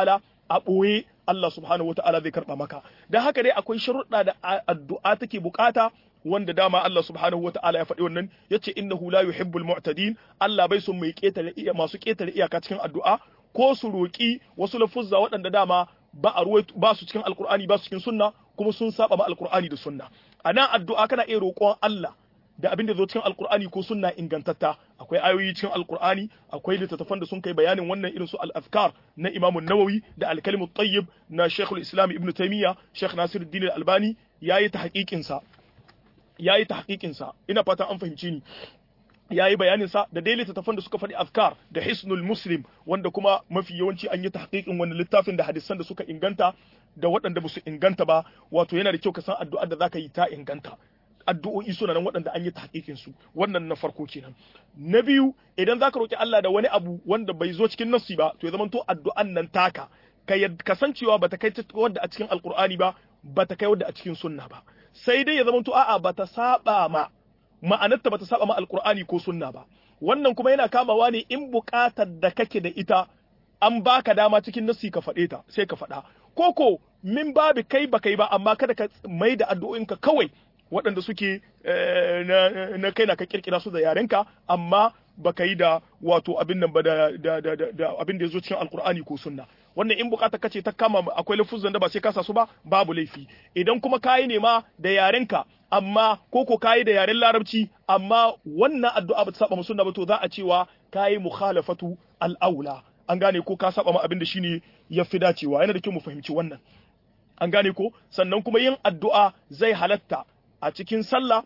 Speaker 1: a ɓoye Allah subhanahu wata'ala zai karɓa maka dan haka dai akwai sharuɗa da addu'a take bukata wanda dama Allah subhanahu wata'ala ya faɗi wannan yace innahu la yuhibbul mu'tadin Allah bai son mai ketare iya masu ketare iyaka cikin addu'a ko su roki wasu lafuzza waɗanda dama ba a ba su cikin alkur'ani ba su cikin sunna kuma sun saba ma alkur'ani da sunna anan addu'a kana iya roƙon Allah da abin da zo cikin alkur'ani ko sunna ingantatta akwai ayoyi cikin alkur'ani akwai littattafan da sun kai bayanin wannan irin su al-azkar na Imam nawawi da al-kalim tayyib na Sheikh al-Islam Ibn Taymiyyah Sheikh Nasiruddin al-Albani yayi tahqiqin sa yayi tahqiqin sa ina fata an fahimci ni yayi bayanin sa da dai littattafan da suka faɗi azkar da Hisnul Muslim wanda kuma mafi yawanci an yi tahqiqin wannan littafin da hadisan da suka inganta da waɗanda ba su inganta ba wato yana da kyau ka san addu'ar da zaka yi ta inganta addu'o'i suna nan waɗanda an yi tahqiqin su wannan na farko kenan na biyu idan zaka roki Allah da wani abu wanda bai zo cikin nassi ba to ya zama to addu'an nan taka ka kasancewa bata kai wadda a cikin alqur'ani ba bata kai wadda a cikin sunna ba sai dai ya zama to a'a bata saba ma ma'anarta bata saba ma alqur'ani ko sunna ba wannan kuma yana kamawa ne in buƙatar da kake da ita an baka dama cikin nassi ka faɗe ta sai ka faɗa koko min babu kai ba kai ba amma kada ka mai da addu'o'inka kawai waɗanda suke na kai na ka kirkira su da yarenka amma baka yi da wato abin nan ba da abin da ya zo cikin alkur'ani ko sunna wannan in bukata kace ta kama akwai lafuzan da ba sai ka sa su ba babu laifi idan kuma kayi ne ma da yarenka amma ko ko kayi da yaren larabci amma wannan addu'a ba ta saba sunna ba to za a cewa kayi mukhalafatu al-aula an gane ko ka saba ma abin da shine ya fi dacewa yana da kyau mu fahimci wannan an gane ko sannan kuma yin addu'a zai halatta a cikin sallah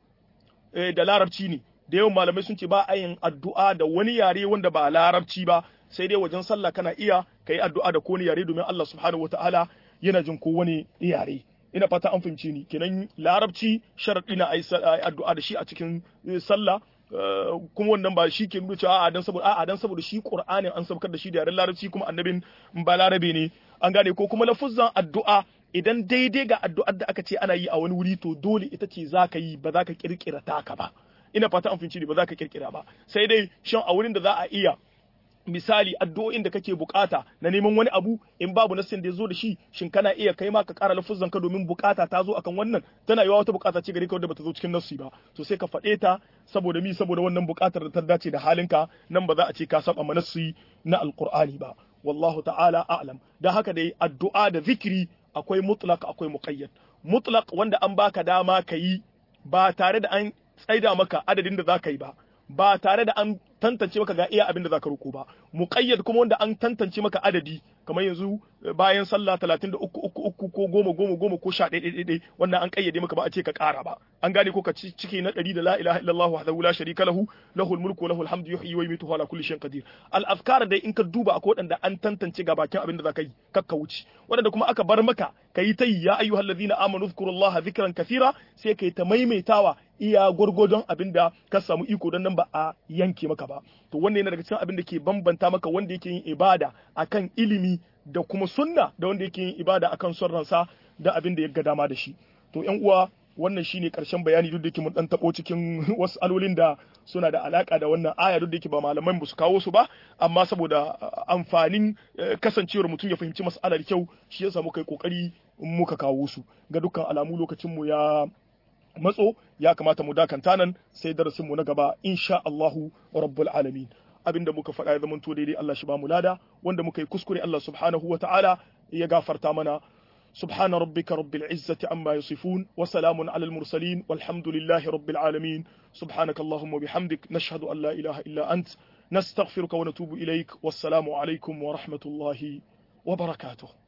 Speaker 1: da larabci ne da yawan malamai sun ce ba a yin addu'a da wani yare wanda ba larabci ba sai dai wajen sallah kana iya ka yi addu'a da kowane yare domin Allah subhanahu wataala yana jin ko wani yare ina fata an fahimce ni kenan larabci sharaɗi na addu'a da shi a cikin sallah kuma wannan ba shi ke nuna cewa a'a dan saboda a'a dan saboda shi Qur'anin an saukar da shi da yaren larabci kuma annabin ba larabe ne an gane ko kuma lafuzzan addu'a idan daidai ga addu'ar da aka ce ana yi a wani wuri to dole ita ce za ka yi ba za ka kirkira taka ba ina fata an fahimci ba za ka kirkira ba sai dai shan a wurin da za a iya misali addu'o'in da kake bukata na neman wani abu in babu nassin da ya zo da shi shin kana iya kai ma ka ƙara lafuzan ka domin bukata ta zo akan wannan tana yiwa wata bukata ce gare ka wadda bata zo cikin nassi ba to sai ka faɗe ta saboda mi saboda wannan bukatar da ta dace da halinka nan ba za a ce ka saba manassi na alqur'ani ba wallahu ta'ala a'lam dan haka dai addu'a da zikiri akwai mutlaq akwai muqayyad mutlaq wanda an baka dama ka yi ba tare da an tsaida maka adadin da za ka yi ba ba tare da an tantance maka ga iya abin da zaka roko ba muqayyad kuma wanda an tantance maka adadi kamar yanzu bayan sallah 33 uku uku ko goma goma goma ko sha ɗaya ɗaya wannan an kayyade maka ba a ce ka ƙara ba an gane ko ka cike na ɗari da la ilaha illallah wahdahu la sharika lahu lahul mulku lahul hamdu yuhyi wa yumiitu ala kulli shay'in qadir al azkar dai in ka duba akwai waɗanda an tantance ga bakin abin da zaka yi kakka wuce waɗanda kuma aka bar maka kayi ta yi ya ayyuhal ladina amanu dhkurullaha dhikran kathira sai kai ta maimaitawa iya gwargwadon abin da ka samu iko don nan ba a yanke maka ba to wannan yana daga cikin abin da ke bambanta maka wanda yake yin ibada akan ilimi da kuma sunna da wanda yake yin ibada akan son ransa da abin da ya ga dama da shi to yan uwa wannan shine karshen bayani duk da yake mun dan tabo cikin wasu alolin da suna da alaka da wannan aya duk da yake ba malaman ba su kawo su ba amma saboda amfanin kasancewar mutum ya fahimci mas'alar kyau shi yasa muka yi kokari muka kawo su ga dukkan alamu lokacin mu ya matso ya kamata mu dakanta nan sai darasin mu na gaba insha Allahu rabbul alamin abinda muka faɗa ya zamanto daidai Allah shi ba mu lada wanda muka yi kuskure Allah subhanahu wa ta'ala ya gafarta mana سبحان ربك رب العزة عما يصفون وسلام على المرسلين والحمد لله رب العالمين سبحانك اللهم وبحمدك نشهد أن لا إله إلا أنت نستغفرك ونتوب إليك والسلام عليكم ورحمة الله وبركاته